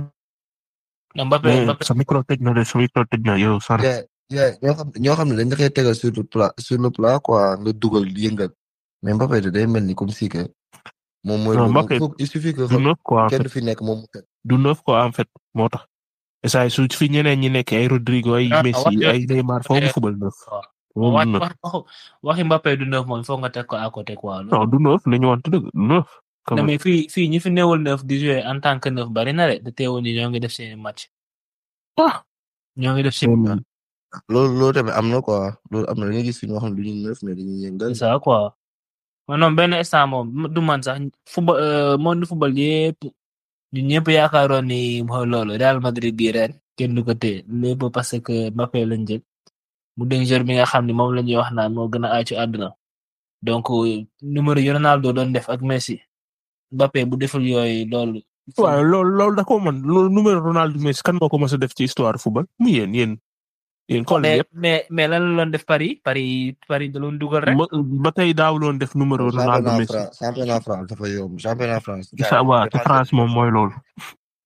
Mbappé Mbappé sa micro tëj na de sa micro tëj na yow sar yeah yeah ñoo xam ñoo xam ne dañ la koy tegal sur le plat sur le plat quoi nga dugal yëngal mais Mbappé de day mel ni comme si que moom mooy Non, Mbappé il suffit que du neuf quoi en kenn kenn fait du fi nekk moom mu teg du neuf quoi en fait moo tax saa su fi ñeneen ñi nekk ay Rodrigo ay Ah, Messi wax- ay Neymar foofu mu fubal neuf moom wax du neuf wax waxu waxi Mbappé du neuf moom foog nga teg ko à côté quoi. non du neuf nañu wante dëgg du neuf quand non même mais fii fii ñi fi newul neuf di jouer en tant que neuf bari na de te teewul ni ñoo ngi def seen match. ah ñoo ngi def seen moom loolu loolu tamit am na quoi loolu am na dañuy gis fi ñoo xam ne du ñu neuf mais dañuy yëngal c'est ça quoi. man non benn instant moom du man sax football euh, monde football yépp ñun ñëpp yaakaaroon ni mooy loolu Real Madrid bii ren kenn du ko téye lépp parce que Mbappé lañ jël mu dénk joueur bi nga xam ne moom la ñuy wax naan moo gën a aay ci àdduna donc numéro yi Ronaldo doon def ak Messi Mbappé bu deful yooyu loolu. waaw loolu loolu da ko mën loolu numéro Ronaldo Messi kan moo ko mës a def ci histoire football mu yéen yéen yéen xool mais yëpp mais mais lan la doon def Paris Paris Paris da doon dugal rek. ma- ba tey daawuloon def numéro Ronaldo championnat Messi France championnat France dafa yomb championnat France sa waa te France moom mooy loolu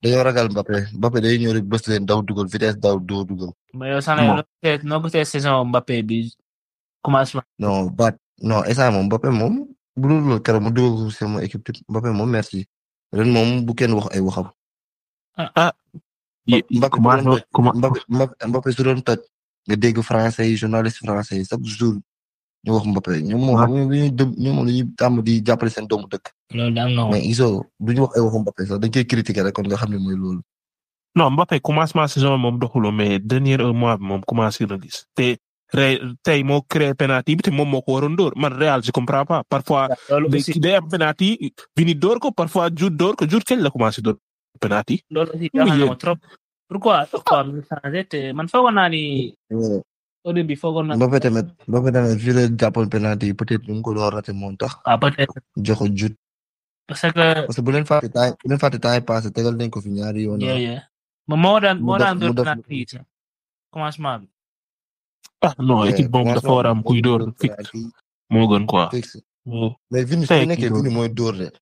dañoo ragal Mbappé Mbappé day ñëw rek bës leen daw dugal vitesse daw doo dugal. mais yow sax na yow noo gisee saison Mbappé bi commencement. non baat non instant moom Mbappé moom bu dul loolu keroog mu dugal ko sama équipe type Mbappé moom merci ren moom bu kenn wax ay waxam. ah. Mbappé Mbappé Mbappé su doon toj nga dégg français yi journaliste français yi chaque jour ñu wax Mbappé ñoom moom xam nga dañuy dë ñoom moom dañuy tàmm di jàppale seen doomu dëkk. loolu daal non mais iso du ñu wax ay waxu Mbappé sax dañ koy critiquer rek kon nga xam ne mooy loolu. non Mbappé commencement saison moom doxuloo mais dernier un mois bi moom commencé na gis te tey moo créé penalty bi te moom moo ko waroon dóor man Real je comprends pas parfois. day am penalty Vini dóor ko parfois Jude dóor ko Jude kañ la commencé dóor penalty. loolu aussi jaaxal na trop. pourquoi pourquoi mu changé te man foogoon naa ni. au début foogoon naa. Mbappé tamit Mbappé tamit fii la jàppoon penalty yi peut-être ñu ngi ko doon raté moom tax. ah peut-être. jox ko Jude. parce que. parce que bu leen fàtte temps bu leen fàtte temps yi passé tegal nañ ko fi ñaari yoon. moom moo daan moo daan dóor penalty yi commencement bi. ah non équipe boobu dafa war a am kuy dóor fixe moo gën quoi. fixe mais Vini su nekkee Vini mooy dóor de.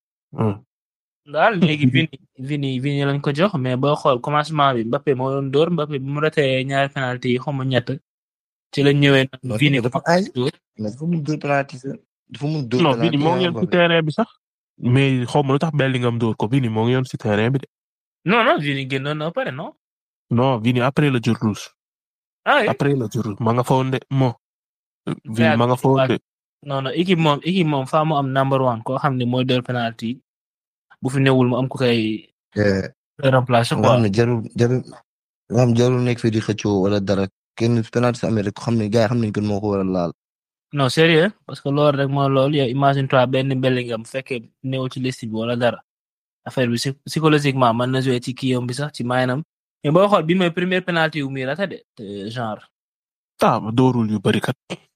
daal léegi Vini Vini Vini lañ ko jox mais boo xool commencement bi Mbappé moo doon dóor Mbappé bi mu ratee ñaari penalty yi xaw ma ñett ci la ñëwee nag Vini dafa ay dafa mun dóor penalty dafa mun dóor non Vini moo ngi yoon ci terrain bi sax mais xaw ma lu tax Bellingham dóor ko Vini moo ngi yoon ci terrain bi de. non non Vini génnoon na pare non. non Vini après la jur rouge. ah après la jur rouge ma nga fa woon de moo. Vini ma nga fa woon de. non non équipe moom équipe moom faa mu am number one koo xam ne mooy dóor penalty bu fi newul mu am ku koy. remplacer nga quoi xam ne jarul jarul nga xam jarul nekk fii di xëccoo wala dara kenn penalty amee rek xam ne gars yi xam nañ ko moo ko war a laal. non sérieux parce que loolu rek mooy loolu yow imagine toi benn Bellingham bu fekkee newul ci liste bi wala dara affaire bi psychologiquement mën na jouer ci kiyam bi sax ci maanaam mais boo xool bi mooy première penalty wu muy rata de genre. ah doorul yu bari kat.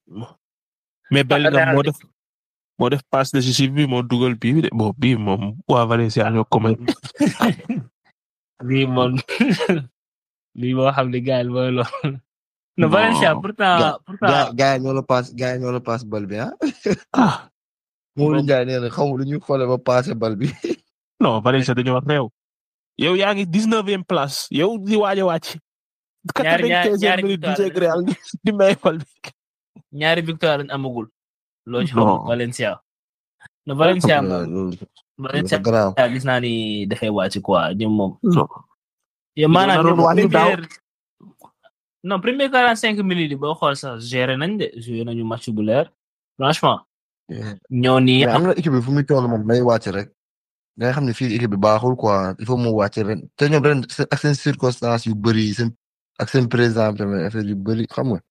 mais Bellingham moo def moo def passe décisive bi moo dugal bii de bon bii moom waa Valencia ñoo ko may. bii moom bii moo xam ne gars yi mooy loolu. non Valencia pourtant pourtant. gars yi ñoo la paas gars yi ñoo la paas bal bi ah. ah. Mourou Ndiaye nee na xaw ma lu ñu xoolee ba passé bal bi. non Valencia dañoo réew. yow yaa ngi dix-neuvième place yow di waaj a wàcc. ñaari ñaari ñaari victoire di may bal bi. ñaari victoire lañ amagul. loo ci xam Valencia. no Valencia Valencia gis naa ni dafay wàcc quoi ñoom moom. non. yow maanaam ñoom première non premier quarante cinq minutes yi boo xool sax géré nañ de joué nañu match bu leer franchement. ñoo nii am na équipe bi fu muy toll moom day wàcc rek. da nga xam ne fii équipe bi baaxul quoi il faut mu wàcc ren te ñoom ren ak seen circonstances yu bëri seen ak seen président tamit affaire yu bëri xam nga.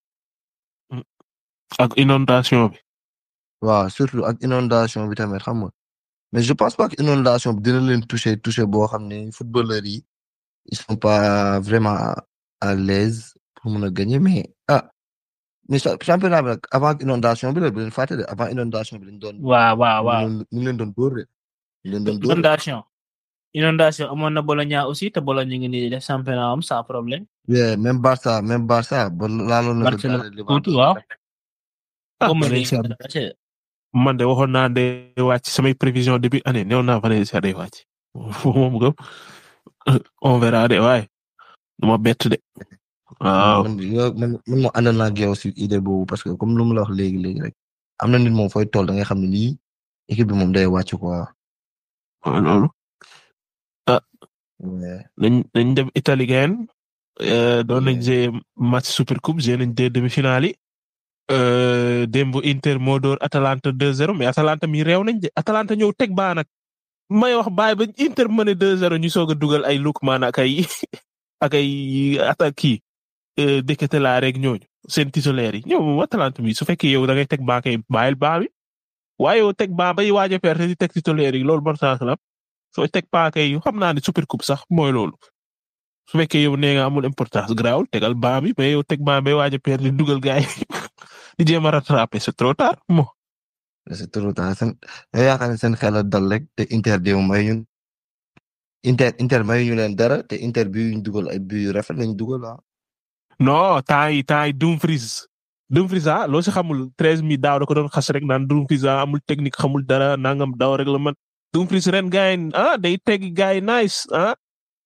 ak inondation bi. waaw surtout ak inondation bi tamit xam nga mais je pense pas que inondation bi dina leen toucher toucher boo xam ne footballeurs yi ils sont pas vraiment à l'aise pour mun a gagner mais ah mais championnat bi nag avant inondation bi la bu leen fàtte de avant inondation bi lañ doon. waaw waaw waaw ñu ngi leen doon dóor de. ñu leen doon dóor inondation inondation amoon na Bologna aussi te Bologna ngi nii def championnat am sans problème. oui même Barça même Barça ba laaloon na. Barcelone tuuti waaw. ah man de waxoon naa de wàcc samay prévision début année néew naa Valencia day wàcc moom gëm on verra de waaye du ma bett de waaw. man man man moo ànd naa ak yow si idée boobu parce que comme lu mu la wax léegi léegi rek am na nit moom fooy toll da nga xam ne nii équipe bi moom day wàcc quoi. waaw loolu. ah. nañ nañ dem Italie gayen doon nañ jee match super coupe jee nañ deux demi-finales yi. démb Inter moo door Atalanta 2-0 mais Atalanta mi réew nañ de Atalanta ñëw teg baa nag may wax baay ba Inter mëne 2-0 ñu soog a dugal ay Lookman ak ay ak ay attaque kii Deketela rek ñooñu seen titulaire yi ñoom moom Atalanta mi su fekkee yow da ngay teg baa kay bàyyil baa bi waaye yow teg baa bay waaj a perte di teg titulaire yi loolu bon sens la soo teg baa kay xam naa ne super coupe sax mooy loolu su fekkee yow nee nga amul importance grawul tegal baa bi mais yow teg baa bay waaj a perte di dugal gaay di jéem a rattraper c'est trop tard mo c'est trop tard seen yow yaakaar ne seen xel a dal rek te Inter déw may ñun Inter Inter may ñu leen dara te Inter bi ñu dugal ay bi yu rafet lañ dugal ah. non temps yi temps yi Dumfries Dumfries ah loo si xamul treize mi daaw da ko doon xas rek naan Dumfries ah amul technique xamul dara nangam daw rek la man Dumfries ren gars yi ah day teg gars yi nice ah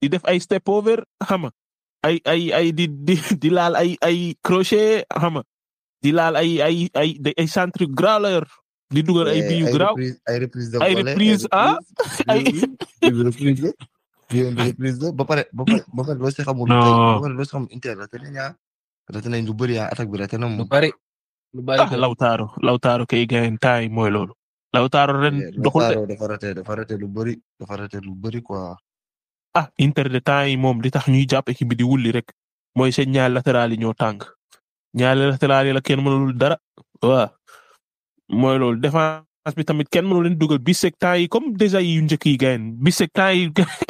di def ay step over xam nga ay ay ay di di di laal ay ay crochet xam nga di laal ay ay ay ay centre growler di dugal ay biyu graw ay reprise de ay reprise ah ay reprise reprise ba pare ba pare ba pare loo si xamul Non. tey ba pare loo si xamul Inter raté nañ ah raté nañ lu bëri ah attaque bi raté na lu moom bari lu bari ah Lautaro Lautaro kay gayen taay mooy loolu Lautaro ren doxul de Lautaro dafa raté dafa raté lu bëri dafa raté lu bëri quoi ah Inter de temps yi moom li tax ñuy jàpp équipe bi di wulli rek mooy seen ñaari latéral yi ñoo tàng ñaari latéral yi la kenn mënul dara waaw mooy loolu défense bi tamit kenn mënul leen dugal bisek temps yi comme déjà yi yu njëkk yi gayen bisek temps yi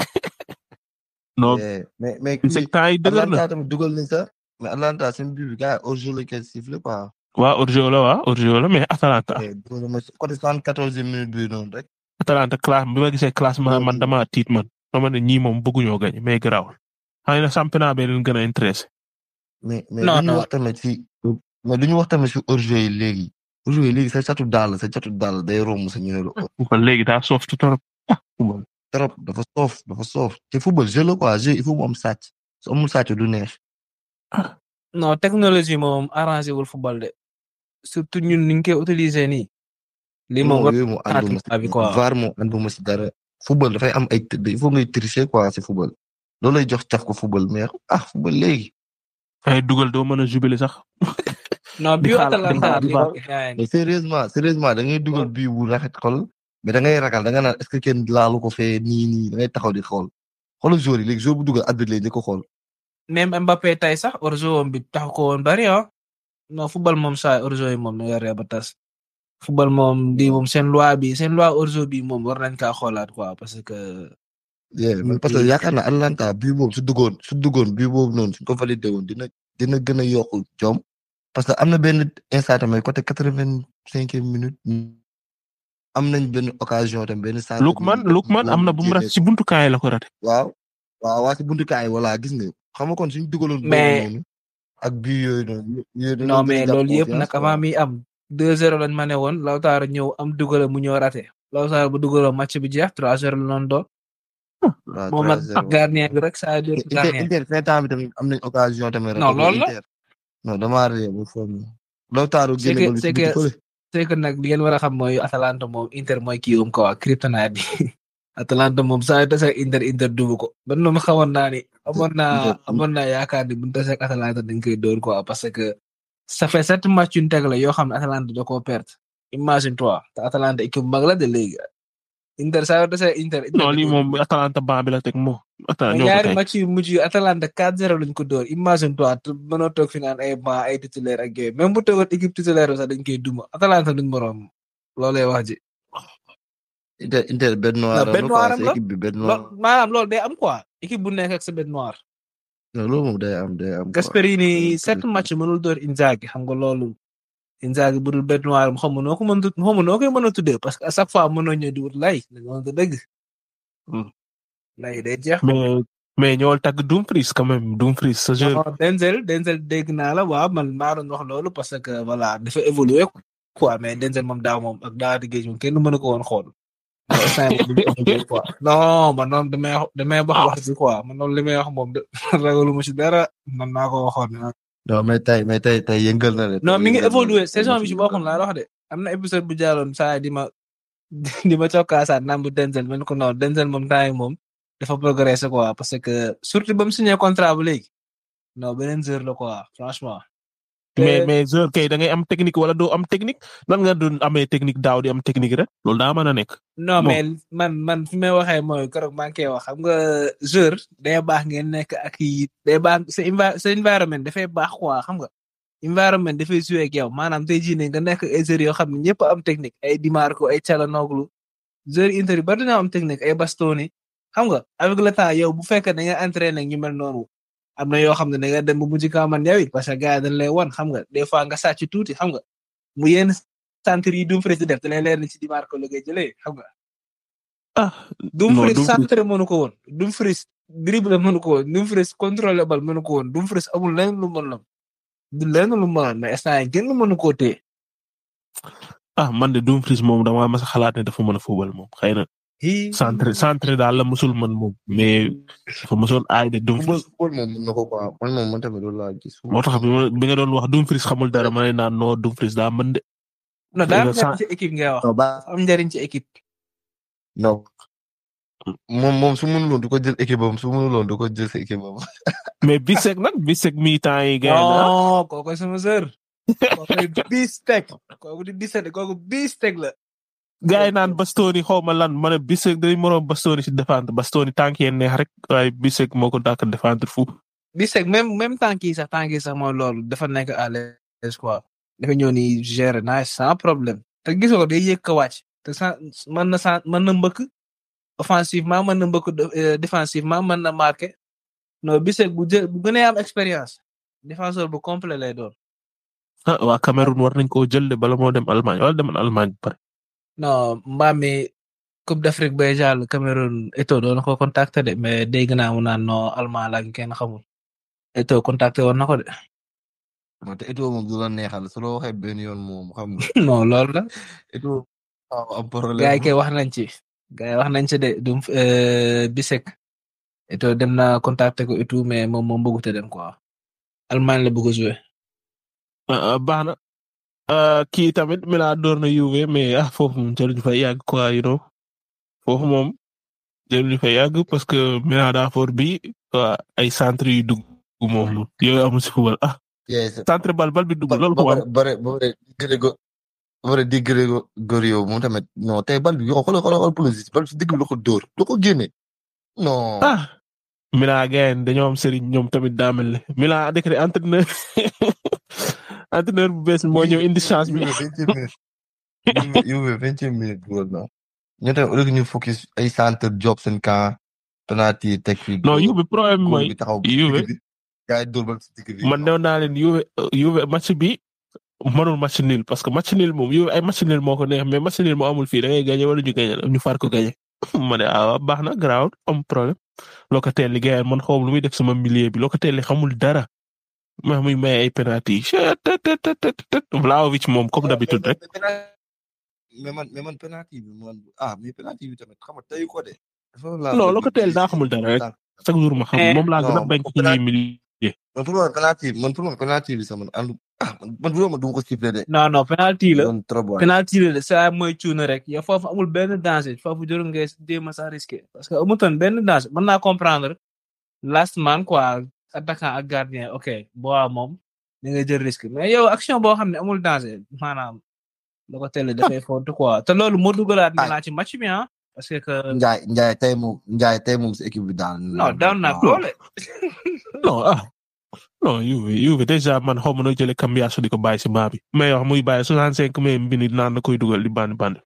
non Eh, mais mais bisek temps yi dëgër na Atlanta tamit dugal nañ sax mais Atlanta seen but bi gars yi hors jeu lañ koy sifflé quoi waa Orgeo la waa Orgeo la mais Atalanta Eh, dugal na ma si côté soixante-quatorze minutes bi noonu rek Atalanta classe bi ma gisee classement man dama tiit man dama ne ñii moom bëgguñoo gañ mais garaawul xëy na championnat bee leen gën a intéressé mais mais Non, lu ñu non. wax tamit si mais lu ñu wax tamit si hors-jeu yi léegi hors-jeu yi léegi sa catu daal sa catu daal day romb sa ñu ne la kon léegi daa soof trop trop dafa soof dafa soof te football jeu la quoi jeu il faut mu am sàcc su amul sàcc du neex non technologie moom arrangé wul football de surtout ñun ni ñu koy utiliser nii. lii moom war yooyu mu ànduma xalaat bi quoi. si VAR mu ànduma si dara football dafay am ay il faut ngay tricher quoi si football loolu lay jox caf ko football mais ah football léegi ay dugal doo mën a jubilé sax non di bi xaar- di Atalanta xaar- di xaar. bi mais sérieusement sérieusement da ngay dugal bii bu rafet xol mais da ngay ragal da nga naan est-ce que kenn laalu ko fee nii nii da ngay taxaw di xool xoolal joueur yi léegi joueur bu dugal arbitre lay njëkk a xool même Mbappé tey sax orzo bi taxu ko woon bari ah non football moom saa orzo yi moom na yoree ba tas football moom di moom seen loi bi seen loi orzo bi moom war nañ kaa xoolaat quoi parce que yeah mais parce que yaakaar naa Atlanta bii boobu su duggoon su duggoon bii boobu noonu suñ ko validé woon dina dina gën a yokku jom parce que am na benn instant tamit côté quatre-vingt-cinquième minute am nañ benn occasion tamit benn centre Lukman bi- Lukman am na bu mu rat ci buntu kaay la ko rate waaw waaw waa si buntu kaay voilà gis nga xam nga kon suñ dugaloon boobu Mais- noonu ak bii yooyu noonu yooyu dañoo non gën a mais jàpp loolu yëpp confiance, nag quoi. avant mi am 2-0 lañ ma ne woon Lautaro ñëw am dugala mu ñëw raté Lautaro bu dugaloo match bi jeex 3-0 la doon doon waaw moom ak 3-0. gardien bi rek saa jël Inter gardien Inter fin temps bi tamit am nañ occasion tamit. Non, raté ko loolu la. Inter. non damaa réer ba foofu. Lautaro C'est génne que- bal bi c'est ci biti que- fële. c'est que nag li ngeen war a xam mooy Atalanta moom Inter mooy kii um quoi kryptonite bi Atalanta moom saa yu tase ak Inter Inter dubu ko man moom xamoon naa ni amoon naa Inter- amoon naa yaakaar ni bu ñu tase ak Atalanta dañ koy dóor quoi parce que ça fait sept matchs yu ñu teg la yoo xam ne Atalanta da koo perte imagine toi te Atalanta équipe bu mag la de léegi Inter saa yu tase ak Inter. Inter non di lii ko- moom Atalanta ban bi la teg moo Atalanta mais ñoo ko ñaari tey match yu mujj yi Atalanta 4-0 lañ ko dóor imagine toi te mënoo toog fi naan ay ban ay titulaire ak yooyu même bu toogoon équipe titulaire bi sax dañ koy duma Atalanta duñ moroom loolay wax ji. Inter Inter bête noire bête am noire la am quoi la. c'est équipe bi bête lo noire. maanaam loolu day am quoi équipe bu nekk ak sa bête noire. non loolu moom day am day am. quoi. Gasperini Euh, sept match mënul dóor Inzaghi xam nga loolu Inzaghi bu dul bête noire xam nga noo ko mën a xam nga noo koy mën a tuddee parce que à chaque fois mënoo ñëw di wut lay dañu wax dëgg. Hmm. lay day jeex. mais mais ñoo tagg Dumfries quand même Dumfries sa jeu non Denzel Denzel dégg naa la waaw man maa doon wax loolu parce que voilà dafa évoluer quoi mais Denzel moom daaw moom ak daaw di géej moom kenn mënu ko woon xool. mais instant yii moom dafa évoluer quoi. non man noonu damay wax damay wax wax ji quoi man noonu li may wax moom de ragalu ma ci dara man maa ko waxoon. non mais tey mais tey tey yëngal na de. non mi ngi Yëngal na de. évoluer saison bi ci boppam laa wax de am na épisode bu jaaroon saa di ma di ma cokkaasaat naan bu Denzel man ko non Denzel moom temps yi moom dafa progresser quoi parce que surtout ba mu signé contrat bu léegi non beneen heure la quoi franchement. mais te- mais joueur kay da ngay am technique wala doo am technique nan nga doon amee technique daaw di am technique rek loolu daa mën a nekk. non bon. mais man man fi may waxee mooy keroog maa ngi koy wax xam nga joueur day baax ngeen nekk ak yi day baax sa envi- sa environnement dafay baax quoi xam nga environnement dafay jouer ak yow maanaam tey jii ne nga nekk ay joueurs yoo xam ne ñëpp am technique ay Di Marco ay Calhanoglu joueurs Inter yi bari dañoo am technique ay Bastoni xam nga avec le temps yow bu fekkee da nga entraîné ak ñu mel noonu am na yoo xam ne da nga dem ba mujj kaa man yow it parce que gars yi dañ lay wan xam nga des fois nga sàcc tuuti xam nga mu yenn centre yi Dumfries di def da lay leer ni ci Di Marco la ngay jëlee xam nga. ah Dumfries Dumfries- centre mënu ko woon Dumfries dribble mënu ko woon Dumfries contrôle bal mënu ko woon Dumfries amul lenn lu mën la du lenn lu mën mais instant yi kenn mënu koo téye ah man de Dumfries moom damaa mas a xalaat ne dafa mën a football moom xëy na Hi. centre centre daal la musul mën moom mais dafa musoon aay de football Dumfries football moom mën na ko quoi man moom man tamit loolu laa gis. moo tax bi ma- bi nga doon wax Dumfries xamul dara ma ne naan non Dumfries daa mën de non daa am Sa- njariñ ci équipe ngay wax non ba am njariñ ci équipe non moom moom su mënuloon du ko jël équipe am su mënuloon du ko jël sa équipe am. mais Bissek nag Bissek mi temps yi gën a non kooku sama sœur kooku bistek kooku di bistek kooku bistek la gars yi naan Bastoni xaw ma lan ma ne Bissek day moroom Bastoni si défendre Bastoni tànk yeen neex rek waaye Bissek moo ko dàkk défendre fu bistek même même temps kii sax temps kii sax mooy loolu dafa nekk à l'aise quoi dafa ñëw ni gérer nice sans problème te gisoo ko day yëg ko wàcc te sa mën na sa mën na mbëkk offensivement mën na mbëkk euh, défensivement mën na marqué non bistek bu jë bu gënee am expérience défenseur bu complet lay doon ah waa Cameroun war nañ koo jël de bala moo dem Allemagne wala demoon Allemagne ba pare non mbaam mi Coupe d'Afrique bay jàll Cameroun Eto'o doon na ko contacter de mais dégg naa mu naan non allemand la kenn xamul Eto'o contacter woon na ko de moo tax Eto'o moom du la neexal su la waxee benn yoon moom xam nga non loolu la Eto'o waaw am problème. gars yi kay wax nañ ci gars yi wax nañ ci de du euh, Bisek Eto'o dem na contacter ko et tout mais moom moom bëggut a dem quoi Allemagne la bëgg a jouer ah ah, baax na ah, kii tamit Milan door na Juve mais ah foofu moom jëluñu fa yàgg quoi you know foofu moom jëluñu fa yàgg parce que Milan daa for bi waa ay centre yu dugg moom yooyu amul si football ah Yes. centre bal bal bi dugg ba loolu ba ko pare am ba pare ba pare Grégo ba pare di Grégo Gorio moom tamit non tey bal bi yoo xoolal xoolal xoolal police bal bi si digg bi la ko dóor la ko génne non. ah Milan gayen dañoo am sëriñ ñoom tamit daa mel ne Milan décret entraîneur entraîneur bu bees moo ñëw indi chance bi Juve Juve vingtième minute dugal na ñu tamit au lieu que ñu focus ay centre job seen camp penalty teg fi non Juve problème bi góol mooy bi taxaw Juve digg bi gars yi dóor bal si digg bi man new naa leen Juve Juve match bi mënul match nul parce que match nul moom Juve ay match nul moo ko neex mais match nul moo amul fii da ngay gagné wala ñu gagné ñu far ko gagné ma ne ah baax na garaaw am problème Locatelli gars man xaw ma lu muy def sama milieu bi Locatelli xamul dara ma muy may ay penalty Vlahovic moom comme d'habitude rek mais man mais man penalty bi man ah mais penalty bi tamit xam nga tey ko de. non Locatelli daa xamul dara rek chaque jour ma xam moom laa gën a non, bañ ci ñuy milieu man pour man penalty man pour man penalty bi sax man àndu ah man bu ma du ma ko siffler de. non non penalty la doon trop waay. penalty la de saa mooy cuuna rek yow foofu amul benn danger foofu jarul ngay jéem a sax risqué parce que amutoon benn danger mën naa comprendre last man quoi attaquant ak gardien ok boo moom da ngay jël risque mais yow action boo xam ne amul danger maanaam da ko teel dafay font quoi te loolu moo dugalaat Ay. naa ci match bi ah parce que que Njaay Njaay tey moom Njaay tey moom si équipe bi daal. non down naa doole non ah non Juve Juve déjà man xaw ma noo jëlee Cambiaso di ko bàyyi si baa bi mais wax muy bàyyi soixante cinq mais mbini naan na koy dugal di bandi bandi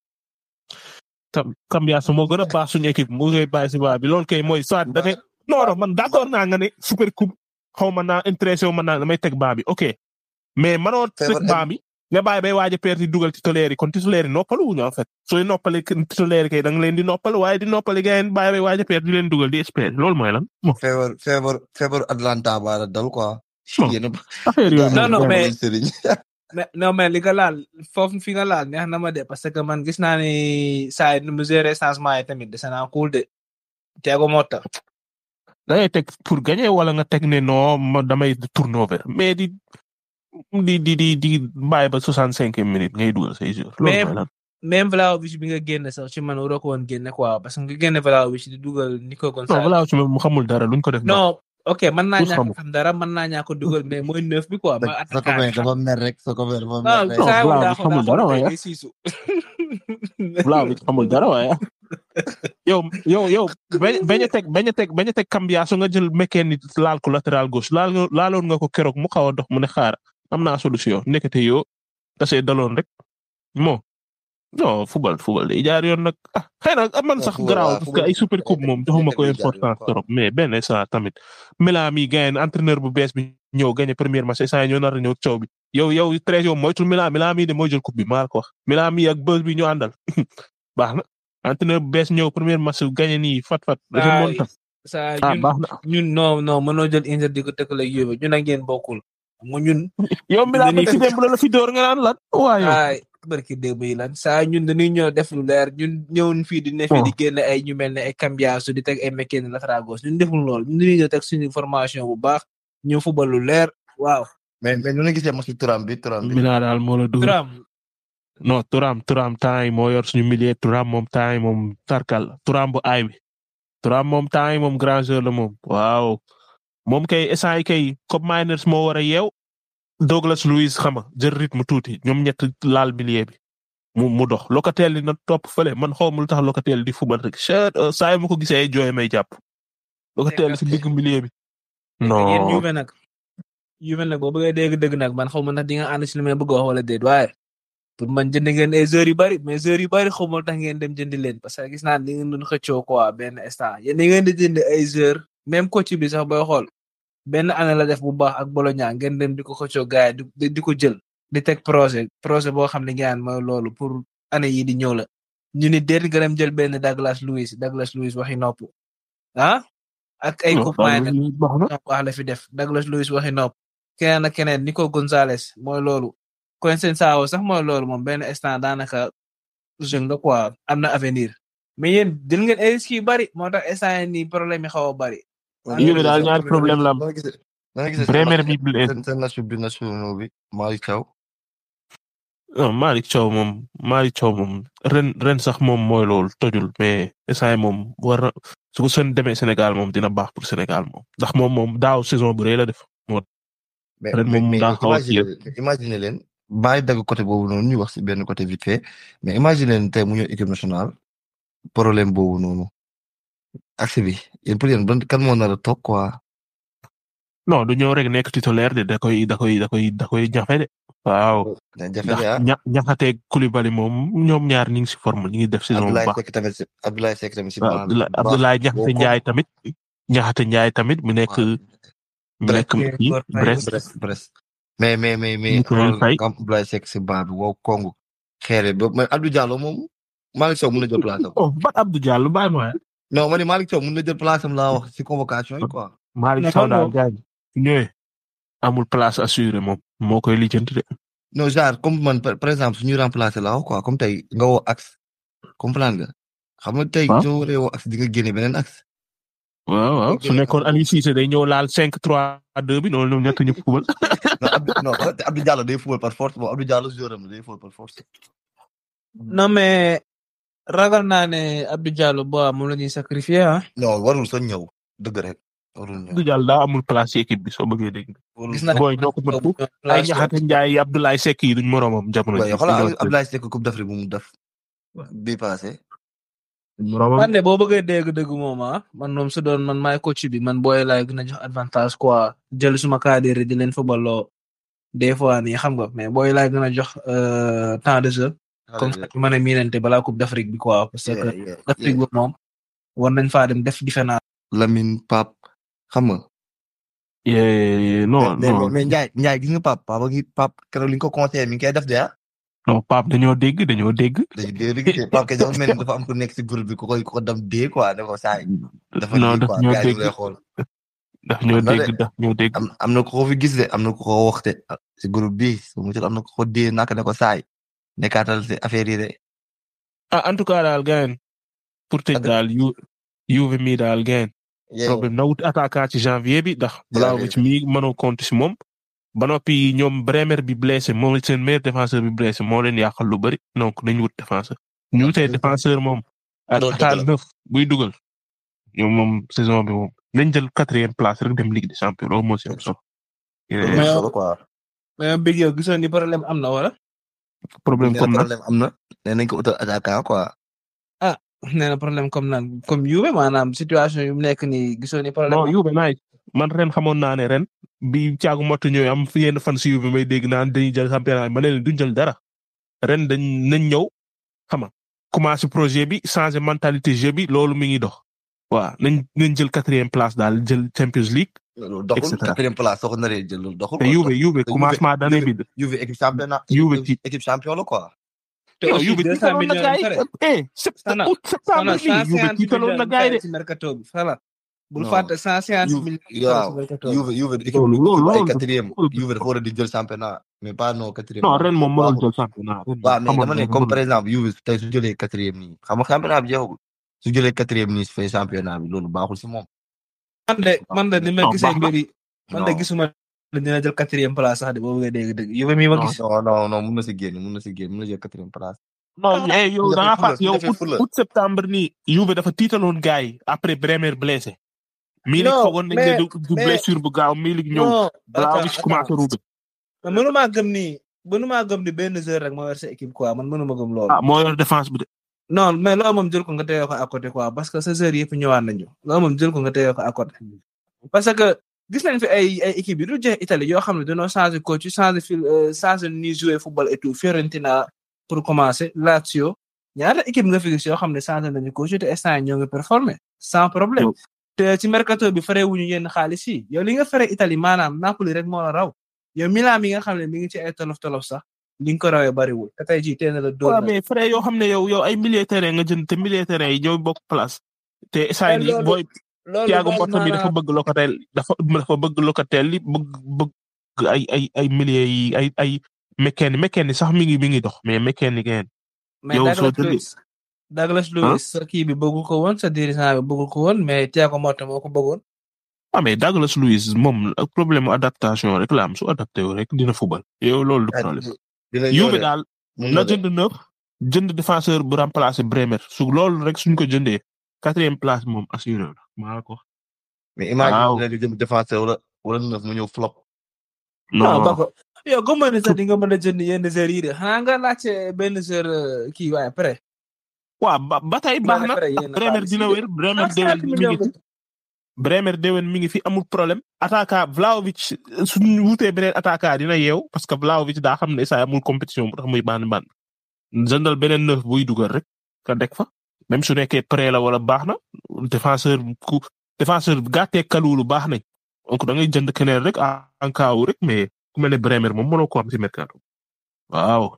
tam Cambiaso moo gën a baax suñu équipe mu koy bàyyi si baa bi loolu kay mooy soit da ngay non non man d'accord naa nga ne super coupe xaw ma naa intéressé wu ma naa damay teg baa bi ok mais manoo teg Feebar- baa bi nga bàyyi bay waaj a perte di dugal titulaire yi kon titulaire yi noppalu wuñu en fait sooy noppale titulaire yi kay da nga leen di noppal waaye di noppale gars yi bàyyi bay waaj a perte di leen dugal di espérer loolu mooy lan bon feebar feebar feebar Atlanta baa la dal quoi. Bon. yéen a affaire yooyu Non, non, moom mais- sëriñ. mais non mais li nga laal foofu fi nga laal neex na ma de parce que man gis naa ni saa yi nu mu gérer changement yi tamit dese naa cool de Thiago Motta da ngay teg pour gagner wala nga teg ne non ma damay turnover mais di di di di di bàyyi ba soixante cinq minutes ngay dugal say jours. loolu Mais- mooy lan. même Vlahovic bi nga génne sax ci man waroo ko woon génne quoi parce que nga génne Vlahovic di dugal Nico non Gonçalves balaa ci mu xamul dara luñ ko def. non ok mën naa Tous ñàkk xamul. xam dara mën naa ñàkk dugal mais mooy neuf bi quoi mooy sa attaquant copain bi. dafa mer rek sa copain dafa non mer rek. Non, saa yu Vlahovic daa ko xamul daa dara ko waaye. day siisu. Vlahovic xamul dara waaye. yow yow yow bañ bañ a teg bañ a teg bañ a teg Cambiaso nga jël mécanique laal ko latéral gauche laal nga laaloon nga ko keroog mu xaw a dox mu ne xaar am naa solution nekkate yoo tasee daloon rek moo non football football day jaar yoon nag ah xëy na ah, man Non, sax football, garaaw waaw, parce que football ay super coupe day- moom day joxuma ko day jaar yoon, importance quoi. trop mais benn saa tamit Milan mi gagné entraîneur bu bees bi ñëw gagné première match saa ñoo nar a ñëw coow bi yow yow treize yow moytul Milan Milan mi de mooy jël coupe bi maa la ko wax Milan mi ak buzz bi ñu àndal baax na entraîneur bu bees ñëw première match gagné nii fat fat remonta saa ah ñun baax na ñun non non mënoo jël Inter di ko tëkkale ak Juve ñun ak yéen bokkul mu ñun yow Milan dañuy ba ci démb la la fi door nga naan lan waaye yow ay barki démb yi lan saa ñun dañuy ñëw def lu leer ñun ñëwuñ fii di ne fii di génne ay ñu mel ne ay Cambiasso di teg ay Mekene latéral gauche ñun deful lool ñun dañuy ñëw teg suñu formation bu baax ñëw football lu leer waaw. mais mais ñu ngi gisee match Thuram bi Thuram bi. Mina daal moo la dugg. Thuram non Thuram Thuram temps yi moo yor suñu milieu Thuram moom temps yi moom tarkal Thuram bu aay bi Thuram moom temps yi moom grand jeu la moom waaw moom kay instant yi kay Cop Miners moo war a yeew Douglas Luiz xam nga jël rythme tuuti ñoom ñett laal milieu bi mu mu dox Locatel li na topp fële man xaw ma lu tax Locatel di fubal rek chet saa yi ma ko gisee ay jooy may jàpp Locatel si digg milieu bi. yéen non Juve nag Juve nag boo bëggee dégg dëgg nag man xaw ma ndax di nga ànd si li may bëgg a wax wala déet waaye pour man jënd ngeen ay joueurs yu bari mais joueurs yu bari xaw ma tax ngeen dem jëndi leen parce que gis naa ni ngeen doon xëccoo quoi benn instant yéen da ngeen di jënd ay joueurs même coach bi sax booy xool benn année la def bu baax ak Bologna ngeen dem di ko xëccoo gars yi di di ko jël di teg projet projet boo xam ne ngeen mooy loolu pour année yi di ñëw la ñu ni déet nga dem jël benn Douglas Luiz Douglas Luiz waxi nopp ah ak ay coupe minor baax na ñoom wax la fi def Douglas Luiz waxi nopp keneen ak keneen Nico Gonzalez mooy loolu Coensao sax mooy loolu moom benn instant daanaka jeune la quoi am na avenir mais yéen jël ngeen ay risques yu bari moo tax instant yii nii problème yi xaw a bari. Juve daal ñaari problème la am. da nga gisee da nga gisee Bremer bi blessé. seen seen nation bi national bi Malick Thiaw. non Malick Thiaw moom Malick Thiaw moom ren ren sax moom mooy loolu tojul mais instant yii moom war na su ko seen demee Sénégal moom dina baax pour Sénégal moom ndax moom moom daaw saison bu rëy la def. mais Ren moom mais daa xaw a imagine imagine leen bàyyi dagg côté boobu noonu ñu wax si benn côté vite fait mais imagine leen tey mu ñëw équipe nationale problème boobu noonu accès bi yéen pour yéen ban kan moo nar a toog quoi. non du ñëw rek nekk titulaire de da koy da koy da koy da koy jafe de. waaw da jafe ndax de ah ña ñaxateeg Koulibaly moom ñoom ñaar ñu ngi si forme ñu ngi def saison bu Abdoulaye baax. Seck tamit si Abdoulaye Seck tamit si. waaw banc bi Abdoulaye bu baax. Abdoulaye Ñaxate boo ko- Njaay tamit Ñaxate Njaay tamit mu nekk waaw. mu nekk Brest. kii Brest. Brest. Brest Brest mais mais mais mais Ñu koy xoolal fay. nga am Abdoulaye Seck si banc bi wow Congo xeere ba mais Abdou Diallo moom Malick Sow mun na jël place am. oh bat Abdou Diallo bàyyi ma non ma ne Malick Sow mun na jël place am laa wax si convocation yi quoi. Malick Mais Sow xam daal nga- gaañ su ñëwee amul place assurée moom moo koy lijjanti de. non genre comme man par par exemple suñuy remplacer la quoi comme tey nga woo axe comprendre nga xam nga tey Waaw. soo waree woo axe di nga génne beneen axe. waaw waaw su nekkoon Aliou Cissé day ñëw laal 5 3 2 bi noonu ñoom ñett ñu fubal. non Abdou non te Abdou Diallo day football par force bon Abdou Diallo joueur am la day football par force. non mais ragal naa ne Abdou Diallo bo moom la ñuy sacrifier ah. non warul sa ñëw dëgg rek warul ñëw. Abdou Diallo daa amul place ci équipe bi soo bëggee dégg. warul gis naa booy ñoo ko mën foofu ay Ñaxate Njaay Abdoulaye Seck yi duñ moroomam jamono waaye ji. xoolal Abdoulaye Seck coupe d'Afrique bu mu def. bii passé. moroomam man de boo bëggee dégg dëgg moom ah man moom su doon man maay coach bi man booy laay gën a jox avantage quoi jël suma cadre di leen footballoo des fois nii xam nga mais booy laay gën a jox euh, temps de jeu comme ça ñu mën a miinante balaa coupe d'Afrique bi quoi parce que Yeah, yeah, Afrique yeah. bi moom war nañ faa dem def différence. Lamine Pape xam nga. Eh, non mais non mais Ndiaye Ndiaye gis nga Pape Pape ak Pape keroog li nga ko conseillé mi ngi koy def de ah. non Pape dañoo dégg dañoo dégg. dañuy dégg te Pape kay dafa mel ni dafa am ku nekk si groupe bi ku koy ku ko dem dee quoi ne ko saa yi. dafa non dee daf quoi ñoo gars yi ñu dégg lay xool. daf ñoo Am na de. dégg daf ñoo dégg. am am na ko ko fi gis de am na ko ko wax de si groupe bi su mu am na ko ko dee naka ne ko saay nekkaatal si affaire yi de. ah en tout cas daal gain pour tëj Ak- daal yu Juve mi daal gain problème na wut attaquant ci janvier bi ndax Vlahovic mi mënoo compter si moom ba noppi ñoom Bremer bi blessé moom seen meilleur défenseur bi blessé moo leen yàqal lu bëri donc nañu wut défenseur ñu wutee défenseur moom ak Loolu dëgg attaque la. neuf buy dugal ñoom moom saison bi moom nañ jël quatrième place rek dem Ligue des champions loolu moo si am solo loolu Mais- solo quoi. mais big yow gisoon ni problème am na wala. problème nee comme na nag problème am na nee nañ ko utal attaquant quoi. nee na problème comme nan comme Juve maanaam situation yu mu nekk nii gisoon ni problème. non Juve naay man ren xamoon naa ne ren bi caagu mottu ñëwee am fi yenn fan si Juve may dégg naan dañuy jël championnat ma ne leen duñ jël dara ren dañ nañ ñëw xam nga commencé projet bi changer mentalité jeu bi loolu mi ngi dox waaw nañ nañ jël quatrième place daal jël Champions League loolu Et doxul cetera. quatrième place soo ko naree jël loolu doxul. te quoi. Juve Juve te commencement d'année bi. Juve équipe championnat. Juve ci- équipe champion la quoi. te yow aussi Juve 200 tiitaloon na millions gars yi yi pare. eh sept Sana- août septembre Sana bi Juve 150 tiitaloon na millions gars yi de ci mercato bi voilà. bul Non. fàtte cent cinquante Juve- millions. waaw, quatorze. Juve Juve équipe loolu loolu ay loolu quatrième loolu- Juve dafa war a di jël championnat mais pas non quatrième. non ren moom mënul Waaw. jël championnat ren waaw mais xamoon dama ne na comme mënul. par exemple Juve tey su jëlee quatrième nii xam nga championnat bi jeexagul su jëlee quatrième nii su fay championnat bi loolu baaxul si moom. man de man de ni ma Non, gisee baax na. mbir yi man de Non. gisuma ne dina jël quatrième place sax de boo bëggee dégg dëgg Juve mi ma Non. gis. non non non mun na si génn mun na si génn mun na jël quatrième place. non eh yow su da ngaa defee fàtt yow fula, su defee août fula. août septembre nii Juve dafa tiitaloon gars yi après Bremer blessé. Milik Non, foogoon nañ ne mais- du du mais- blessure bu gaaw Milik ñëw. non Vlahovic attends, commencé attends. ruube. man mënumaa gëm ni mënumaa gëm ni benn joueur rek moo yor sa équipe quoi man mënuma gëm loolu. ah moo yor défense bi de. non mais loolu moom jël ko nga téye ko à côté quoi parce que sa joueurs yëpp ñëwaat nañu loolu moom jël ko nga téye ko à côté. parce que gis nañ fi ay ay équipe yu du jeex Italie yoo xam ne dañoo changé coach changé fil changé ni jouer football et tout Fiorentina pour commencer Lazio ñaata équipe nga fi gis yoo xam ne changé nañu coach te instant yii ñoo ngi performer sans problème. Yow. te ci mercato bi fare wuñu yenn xaalis yi yow li nga fare Italie maanaam Napoli rek moo la raw yow Milan mi nga xam ne mi ngi ci ay tolof tolof sax li nga ko rawee bariwul te tey jii teel na la dóor waaw na. mais frère yoo xam ne yow yow ay milieu terrain nga jënd te milieu terrain yi ñooy bokk place. te saa yi loolu- booy loolu Thiago bàyyi Motta mi dafa maanaam- bëgg Locatel dafa dafa bëgg Locatel li bëgg bëgg ay ay ay milieu yi ay ay mécanique mécanique sax mi ngi mi ngi dox mais mécanique ngeen. mais yow soo Douglas jëlee- Luiz Douglas Luiz sa kii bi bëggu ko woon sa dirigeant bi bëggu ko woon mais Thiago Motta moo ko bëggoon. ah mais Douglas Luiz moom ak problème mu adaptation rek la am su adapté wu rek dina fubal yow loolu du problème. dina Juve ñëw de daal mun na na de. jënd neuf jënd défenseur bu remplacer Bremer su loolu rek suñ ko jëndee quatrième place moom assuré la maa la ko wax. mais imagine Waaw. dina jëm défenseur wala wala neuf mu ñëw flop. non non ba ko yow gëm nga ni sax di nga mën a jënd yenn joueurs yi de xanaa nga laajte benn joueur euh, kii waaye après. waaw ba ba tey baax na après yéen a Bremer xaalis dina yi. wér Bremer Ah, déwén 50 mi millions ngi fi Bremer déwén mi ngi fi amul problème attaquant Vlahovic suñu wutee beneen attaquant dina yeew parce que Vlahovic daa xam ne saa amul compétition bu tax muy bànn bànn jëndal beneen neuf buy dugal rek ka dek fa même su nekkee prêt la wala baax na défenseur ku défenseur gàttee kaluulu baax nañ donc da ngay jënd keneen rek en cas wu rek mais ku mel ne Bremer moom mënoo ko am ci mercato waaw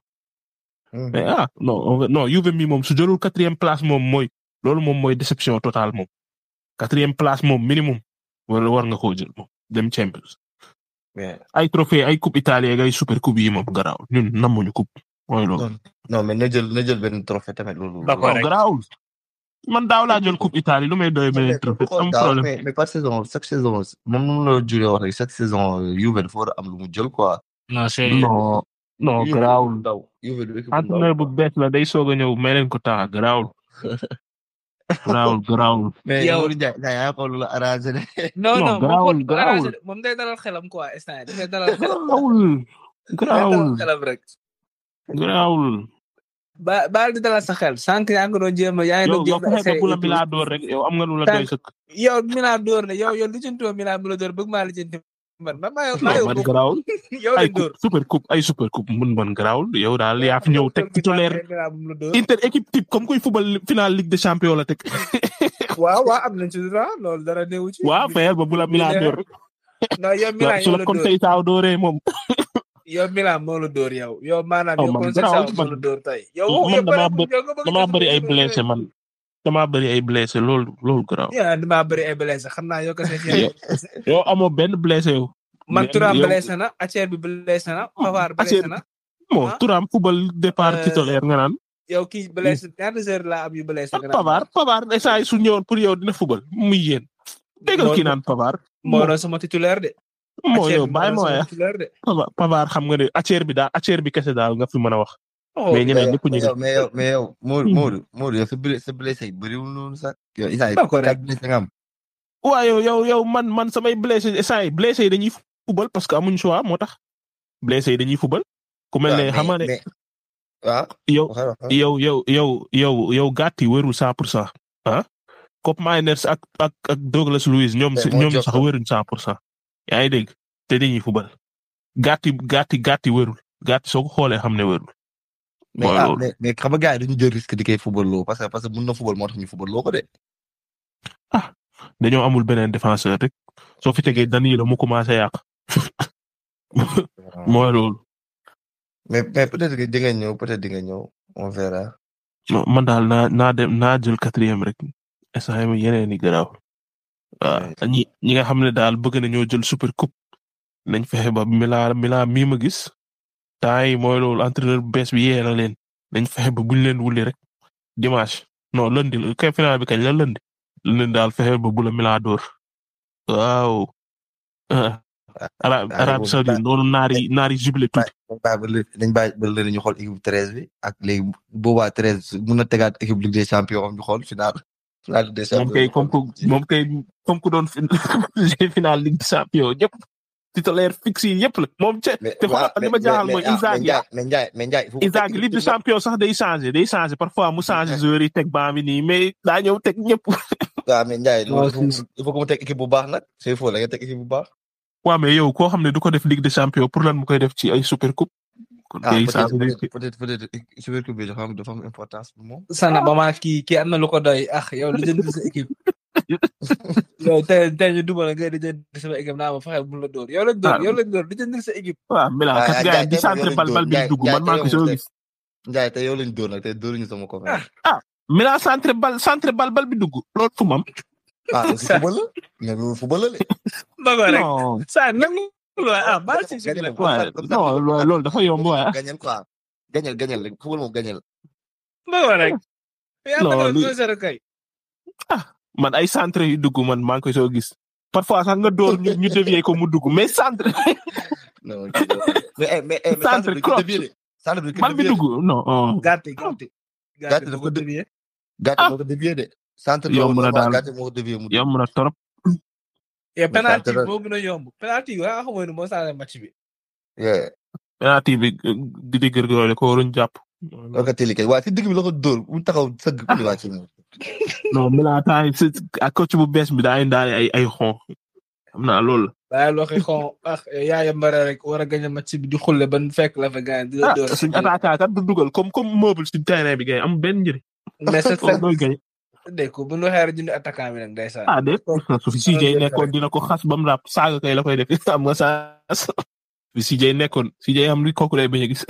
mais ah non on va- non Juve mi moom su jëlul quatrième place moom mooy loolu moom mooy déception totale moom quatrième place moom minimum wala war nga koo jël moom dem Champions mais ay trophée ay coupe italien ay super coupe yi moom garaaw ñun namuñu coupe mooy loolu. non non mais na jël na jël benn trophée tamit loolu. D'accord. non rek. garaawul man daaw laa jël coupe Italie lu may doy beneen trophée am daaw problème. mais mais par saison chaque saison moom nu mu la juree wax rek chaque saison Juve dafa war a am lu mu jël quoi. non c'est non non Juve garaawul. ndaw Juve du équipe bu entraîneur bu ndaw. bees la day soog a ñëw may leen ko temps garaawul. garaawul garaawul. mais Yow- yow Ndiaye Ndiaye yaa ko lu la arrangé de. non Non, non moom garaawul, moo- garaawul. arrangé- moom day dalal xelam quoi instant yii dafay dalal xelam. garaawul. day garaawul dalal xelam rek. garaawul. ba baal di dalal sa xel sànq yaa ngi doon jéem a yaa ngi yow doon yow jéem a fexe ba bu la essayer Milan door rek yow am nga lu la Tànk- doy sëkk. yow Milan door na yow yow lijjantoo Milan mu la door bëgg maa lijjanti man man maa yow maa non yow man bokk garaawul. yow ay lañ door. coupe super coupe ay super coupe mun man garaawul yow daal yaa fi ñëw teg titulaire Milan mu la door. Inter équipe type comme kuy football final Ligue des champions la teg. waaw waaw am nañ ci droit loolu dara newu ci. waaw fexe ba bu la Milan door rek. non yow Milan su yow la la door Conseil Sao dooree moom. yow Milan moo la door yow yow maanaam Oh, yow man Conseil garaawul, Sao moo man- la door tey. yow man yow damaa bëri- bë- yow nga bëgg a damaa jël bëri ay ko- blessé man. damaa bëri ay blessé loolu loolu garaaw. yaa damaa bëri ay blessé xam naa yow kese Yow- yow amoo benn blessé yow. man Mais Thuram yow- blessé na Acer bi blessé na Pavard blessé Acer- na bon ah. Thuram football départ Euh, titulaire nga naan. yow kii blessé ñaata heures laa am yu blessé ak nga naan Pavard Pavard saa yi su ñëwoon pour yow dina football muy yéen. déggal Moo- kii naan Pavard. moo doon sama titulaire de moo Acer yow bi bàyyi moo moo doon ya sama titulaire de Pavard Pavard xam nga ne acceer bi daal acceer bi kese daal nga fi mën a wax. oh mais ñeneen ñëpp ñu mais ngi. yow mais yow mais yow Modou Hmm. Modou Modou yow sa blessé sa blessé yi bëriwul noonu sax. yow Issa yi D'accord, quatre blessé nga am. waaw yow yow yow man man samay blessé saa yi blessé yi dañuy football parce que amuñ choix moo tax. blessé yi dañuy football. ku mel ne waaw, xam nga ne mais waaw yow waxal waxal. yow yow yow yow yow gàtt yi wérul cent pour cent ah. Cop Miners ak ak ak Douglas Luiz ñoom Mais si moo ñoom jox sax ko. wéruñ cent pour cent. yaa ngi dégg te dañuy football. gàtt yi gàtt yi gàtt yi wérul gàtt soo ko xoolee xam ne wérul. mais mooy ah loolu. mais mais xam nga gars yi dañu jël risque di koy football loo parce que parce que mun na football moo tax ñu football loo ko de. dañoo amul beneen défenseur rek soo fi tegee Danilo mu commencé yàq mooy loolu. mais mais peut-être que di nga ñëw peut-être di nga ñëw on verra. non man daal naa naa dem naa jël quatrième rek instant yii yeneen i garaaw. waaw ñi ñi nga xam ne daal bëgg nañoo jël super coupe nañ fexe ba Milan Milan mii ma gis temps yi mooy loolu entraîneur bu bees bi yee na leen nañ fexe ba buñ leen wuli rek dimanche non lundi kay final bi kañ la lundi lundi daal fexe ba bu la Milan door waaw. Arab Arabie Saoudite noonu naari naari jubilé tuuti. dañ bàyyi ba léegi dañ bàyyi ba léegi ñu xool équipe treize bi ak léegi boobaa treize mun na tegaat équipe Ligue des champions ñu xool final. final Ligue des champions moom kay comme que moom kay comme que doon final Ligue des champions ñëpp titulaire fixe yi yëpp la moom ca te xoolal li ma jaaxal mooy Inzaghi mais Ndiaye mais Ndiaye Inzaghi Ligue des champions sax day changé day changé parfois mu changé joueurs yi teg baa mi nii mais daa ñëw teg ñëpp. waaw mais Ndiaye il faut que mu teg équipe bu baax nag c'est faux la nga teg équipe bu baax. waaw mais yow koo xam ne du ko def Ligue des champions pour lan mu koy def ci ay super coupe. kon ah day peut-être changé peut-être peut-être super coupe bi dafa am dafa am importance pour moom. Sana ba maa kii kii am na lu ko doy ah yow li jënd sa équipe. yow tey tey ñu duma la ngay di jënd sama équipe naa ma fexe bu la dóor yow lañ dóor yow lañ dóor di jënd sa équipe. waaw Milan kat ah, gars yi Ndiaye di tey centre yow bal lañ bal bi dóor. di dugg Ndiaye man maa ngi ko tey yow soo lañ gis. Ndiaye tey yow lañ dóor nag tey dóoruñu sama ko. Milan centre bal centre bal bal bi dugg loolu fu mu am. ah aussi football la mais loolu football la de. ba ko rek non saa nangu la ah baal si suñu Gagnel la. waaye non loolu loolu dafa yomb waaye. gagnel quoi gagnel gagnel rek football moom gagnel. ba ko rek. yaa Non, ngi li- doon zéro kay. man ay centre yu dugg man maa ngi koy soo gis. parfois sax nga door ñu ñu dévier ko mu dugg mais centre non mais eh, mais eh, mais Centre centre bi cross. ko dévié de. centre bi ko bal bi dévié de. dugg non. oh. gàtte gàtte. Gàtte dafa bu ko dë- dévier. gàtt moo ko dévié de. centre bi Yomb na daal. gàtt moo ko dévié mu. yomb na trop. et penalty gàtte la- moo gën a yomb penalty yi nga xamoon ne moo saale match bi. yeah penalty bi di di gërgëroole ko waruñ jàpp. loo ko télé kay waaye si digg bi la ko dóor mu taxaw sëgg ku di wàcc moom. non Milan temps yi si ak coach bu bees bi daa indaale ay ay xon. xam naa loolu la. waaye loo koy xon ah yaaya mbare rek war a gañ match bi di xulle ban fekk la fa gaañ di la ah door. suñ attaquant kat du dugal comme comme meuble si terrain bi gay am benn njëriñ. mais c'est loolu mooy gay. dégg ko bu ñu waxee rek jënd attaquant bi nag ndeysaan. ah de su fi CJ nekkoon dina ko xas ba mu ràpp saaga kay la koy def am nga saa fi CJ nekkoon CJ am li kooku lay bañ a gis.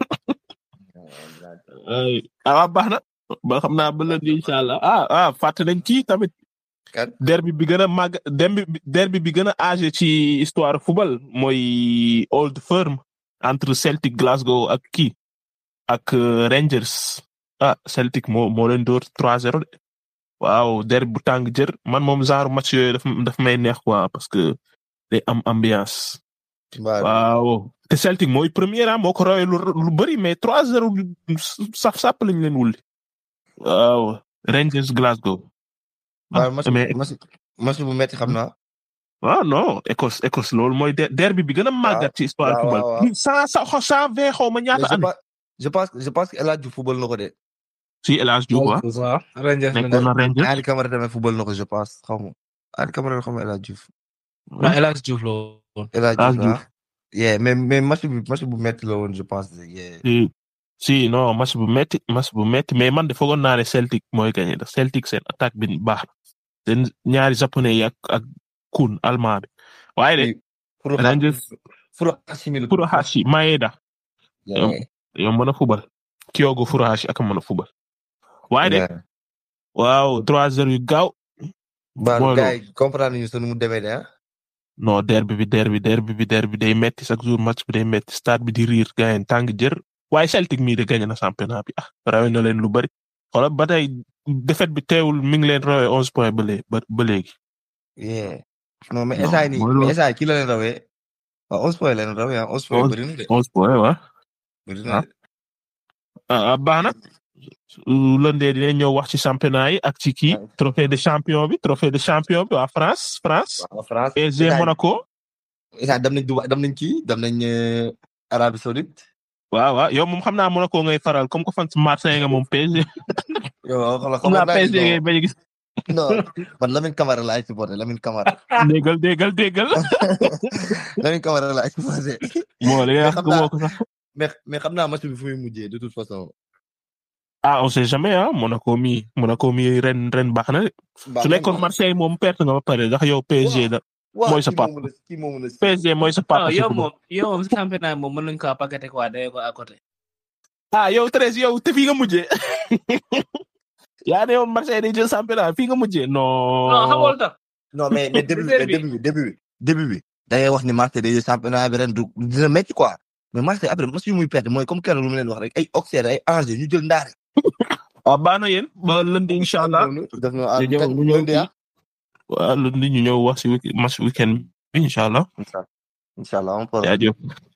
ay ah waaw baax na ba xam naa ba lundi incha allah ah ah fàtte nañ kii tamit. Kan? derbi bi gën a màgg derbi bi derbi bi gën a âgé ci histoire football mooy Old Firm entre Celtic Glasgow ak kii ak euh, Rangers ah Celtic moo moo leen door 3-0 de waaw derbi bu tàng jër man moom genre match yooyu daf daf may neex quoi parce que day am ambiance. waaw waaw te Celtic mooy premier ah moo ko rawee lu lu bëri mais 3-0 saf sàpp lañ leen wulli waaw Rangers Glasgow. waaw match mais match match bu metti xam naa. waaw non Écosse Écosse loolu mooy der- derby bi gën a màggat ci histoire waaw, football. waaw, waaw. cent cent cent vingt xaw ma mais ñaata je année. pense je pense je pense que El Hadj Diouf football na ko de. si El Hadj Diouf waaw waaw Rangers la nekkoon na Rangers. Ali Camara tamit football na ko je pense xaw ma. Ali Camara xaw ma El Hadj Diouf. ah El Hadj Diouf la woon. El Hadj El Hadj Diouf ah. yeah mais mais match bi match bu metti la woon je pense. yeah. si si non match bu metti match bu metti mais man de foogoon naa ne Celtic mooy gagné ndax Celtic seen attaque bi baax na seen ñaari japonais yi ak ak Kun allemand bi waaye de Furo Rangers Furo Hashimi la. Furuhashi Maeda Yeah. yow mën a fubal Kyogo Furuhashi ak a mën a fubal waaye de Yeah. waaw 3-0 yu gaaw Baalu mooy gars yi comprendre ñu sunu mu demee de ah. non derbi bi derbi derbi bi derbi day metti chaque jour match bi day metti stade bi di riir gars yi tàng jër waaye Celtic mii de gagné na championnat bi ah rawe na leen lu bari xoolal ba tey défaite bi teewul mi ngi leen rawee onze points ba léegi ba ba léegi. yeah. non mais Non, instant nii mooy loolu. mais instant yii kii la leen rawee. waaw onze points la leen rawee ah onze points Onze- bëri na de. onze points waaw bëri na de. ah ah, baax na lëndee dinañ ñëw wax ci championnat yi ak ci kii Ouais. trophée de champion bi trophée de champion bi waa France France waaw France. PSG instant yii- Monaco instant dem nañ Dubaï dem nañ kii dem nañ euh, Arabie Saoudite. waaw waaw yow moom xam naa Monaco ngay faral comme que fan si Marseille nga moom PSG yow xoolal xam naa naa PSG ngay bañ a gis non man Lamine Camara laay supporté Lamine Camara déggal déggal déggal Lamine Camara laay supporté moo li nga wax xam ko naa- moo ko sax mais mais xam naa match bi fu muy mujjee de toute façon. ah on sait jamais ah Monaco mi Monaco mi ren ren baax na de su nekkoon Marseille moom perte nga ba pare ndax yow PSG da mooy sa papa. kii moomu la PSG mooy sa papa ah ci yow football. moom yow moom championnat moom mën nañu ko paqueté quoi day ko à côté. ah yow Thérèse yow te fii nga mujjee yaa ne yow Marseille day jël championnat fii nga mujjee non non xamoo lu tax non mais mais début bi mais début bi début bi début bi da ngay wax ni Marseille day jël championnat bi ren du dina métti quoi mais Marseille après match yu muy perte mooy comme kenn lu mu leen wax rek ay Auxerre ay Angers ñu jël ndaare. waaw baax na yéen ba lundi incha allah def na ñu ñëw ñu ñëw kii waaw lundi ñu ñëw wax si week match weekend bi incha allah incha allah on peut jaajëf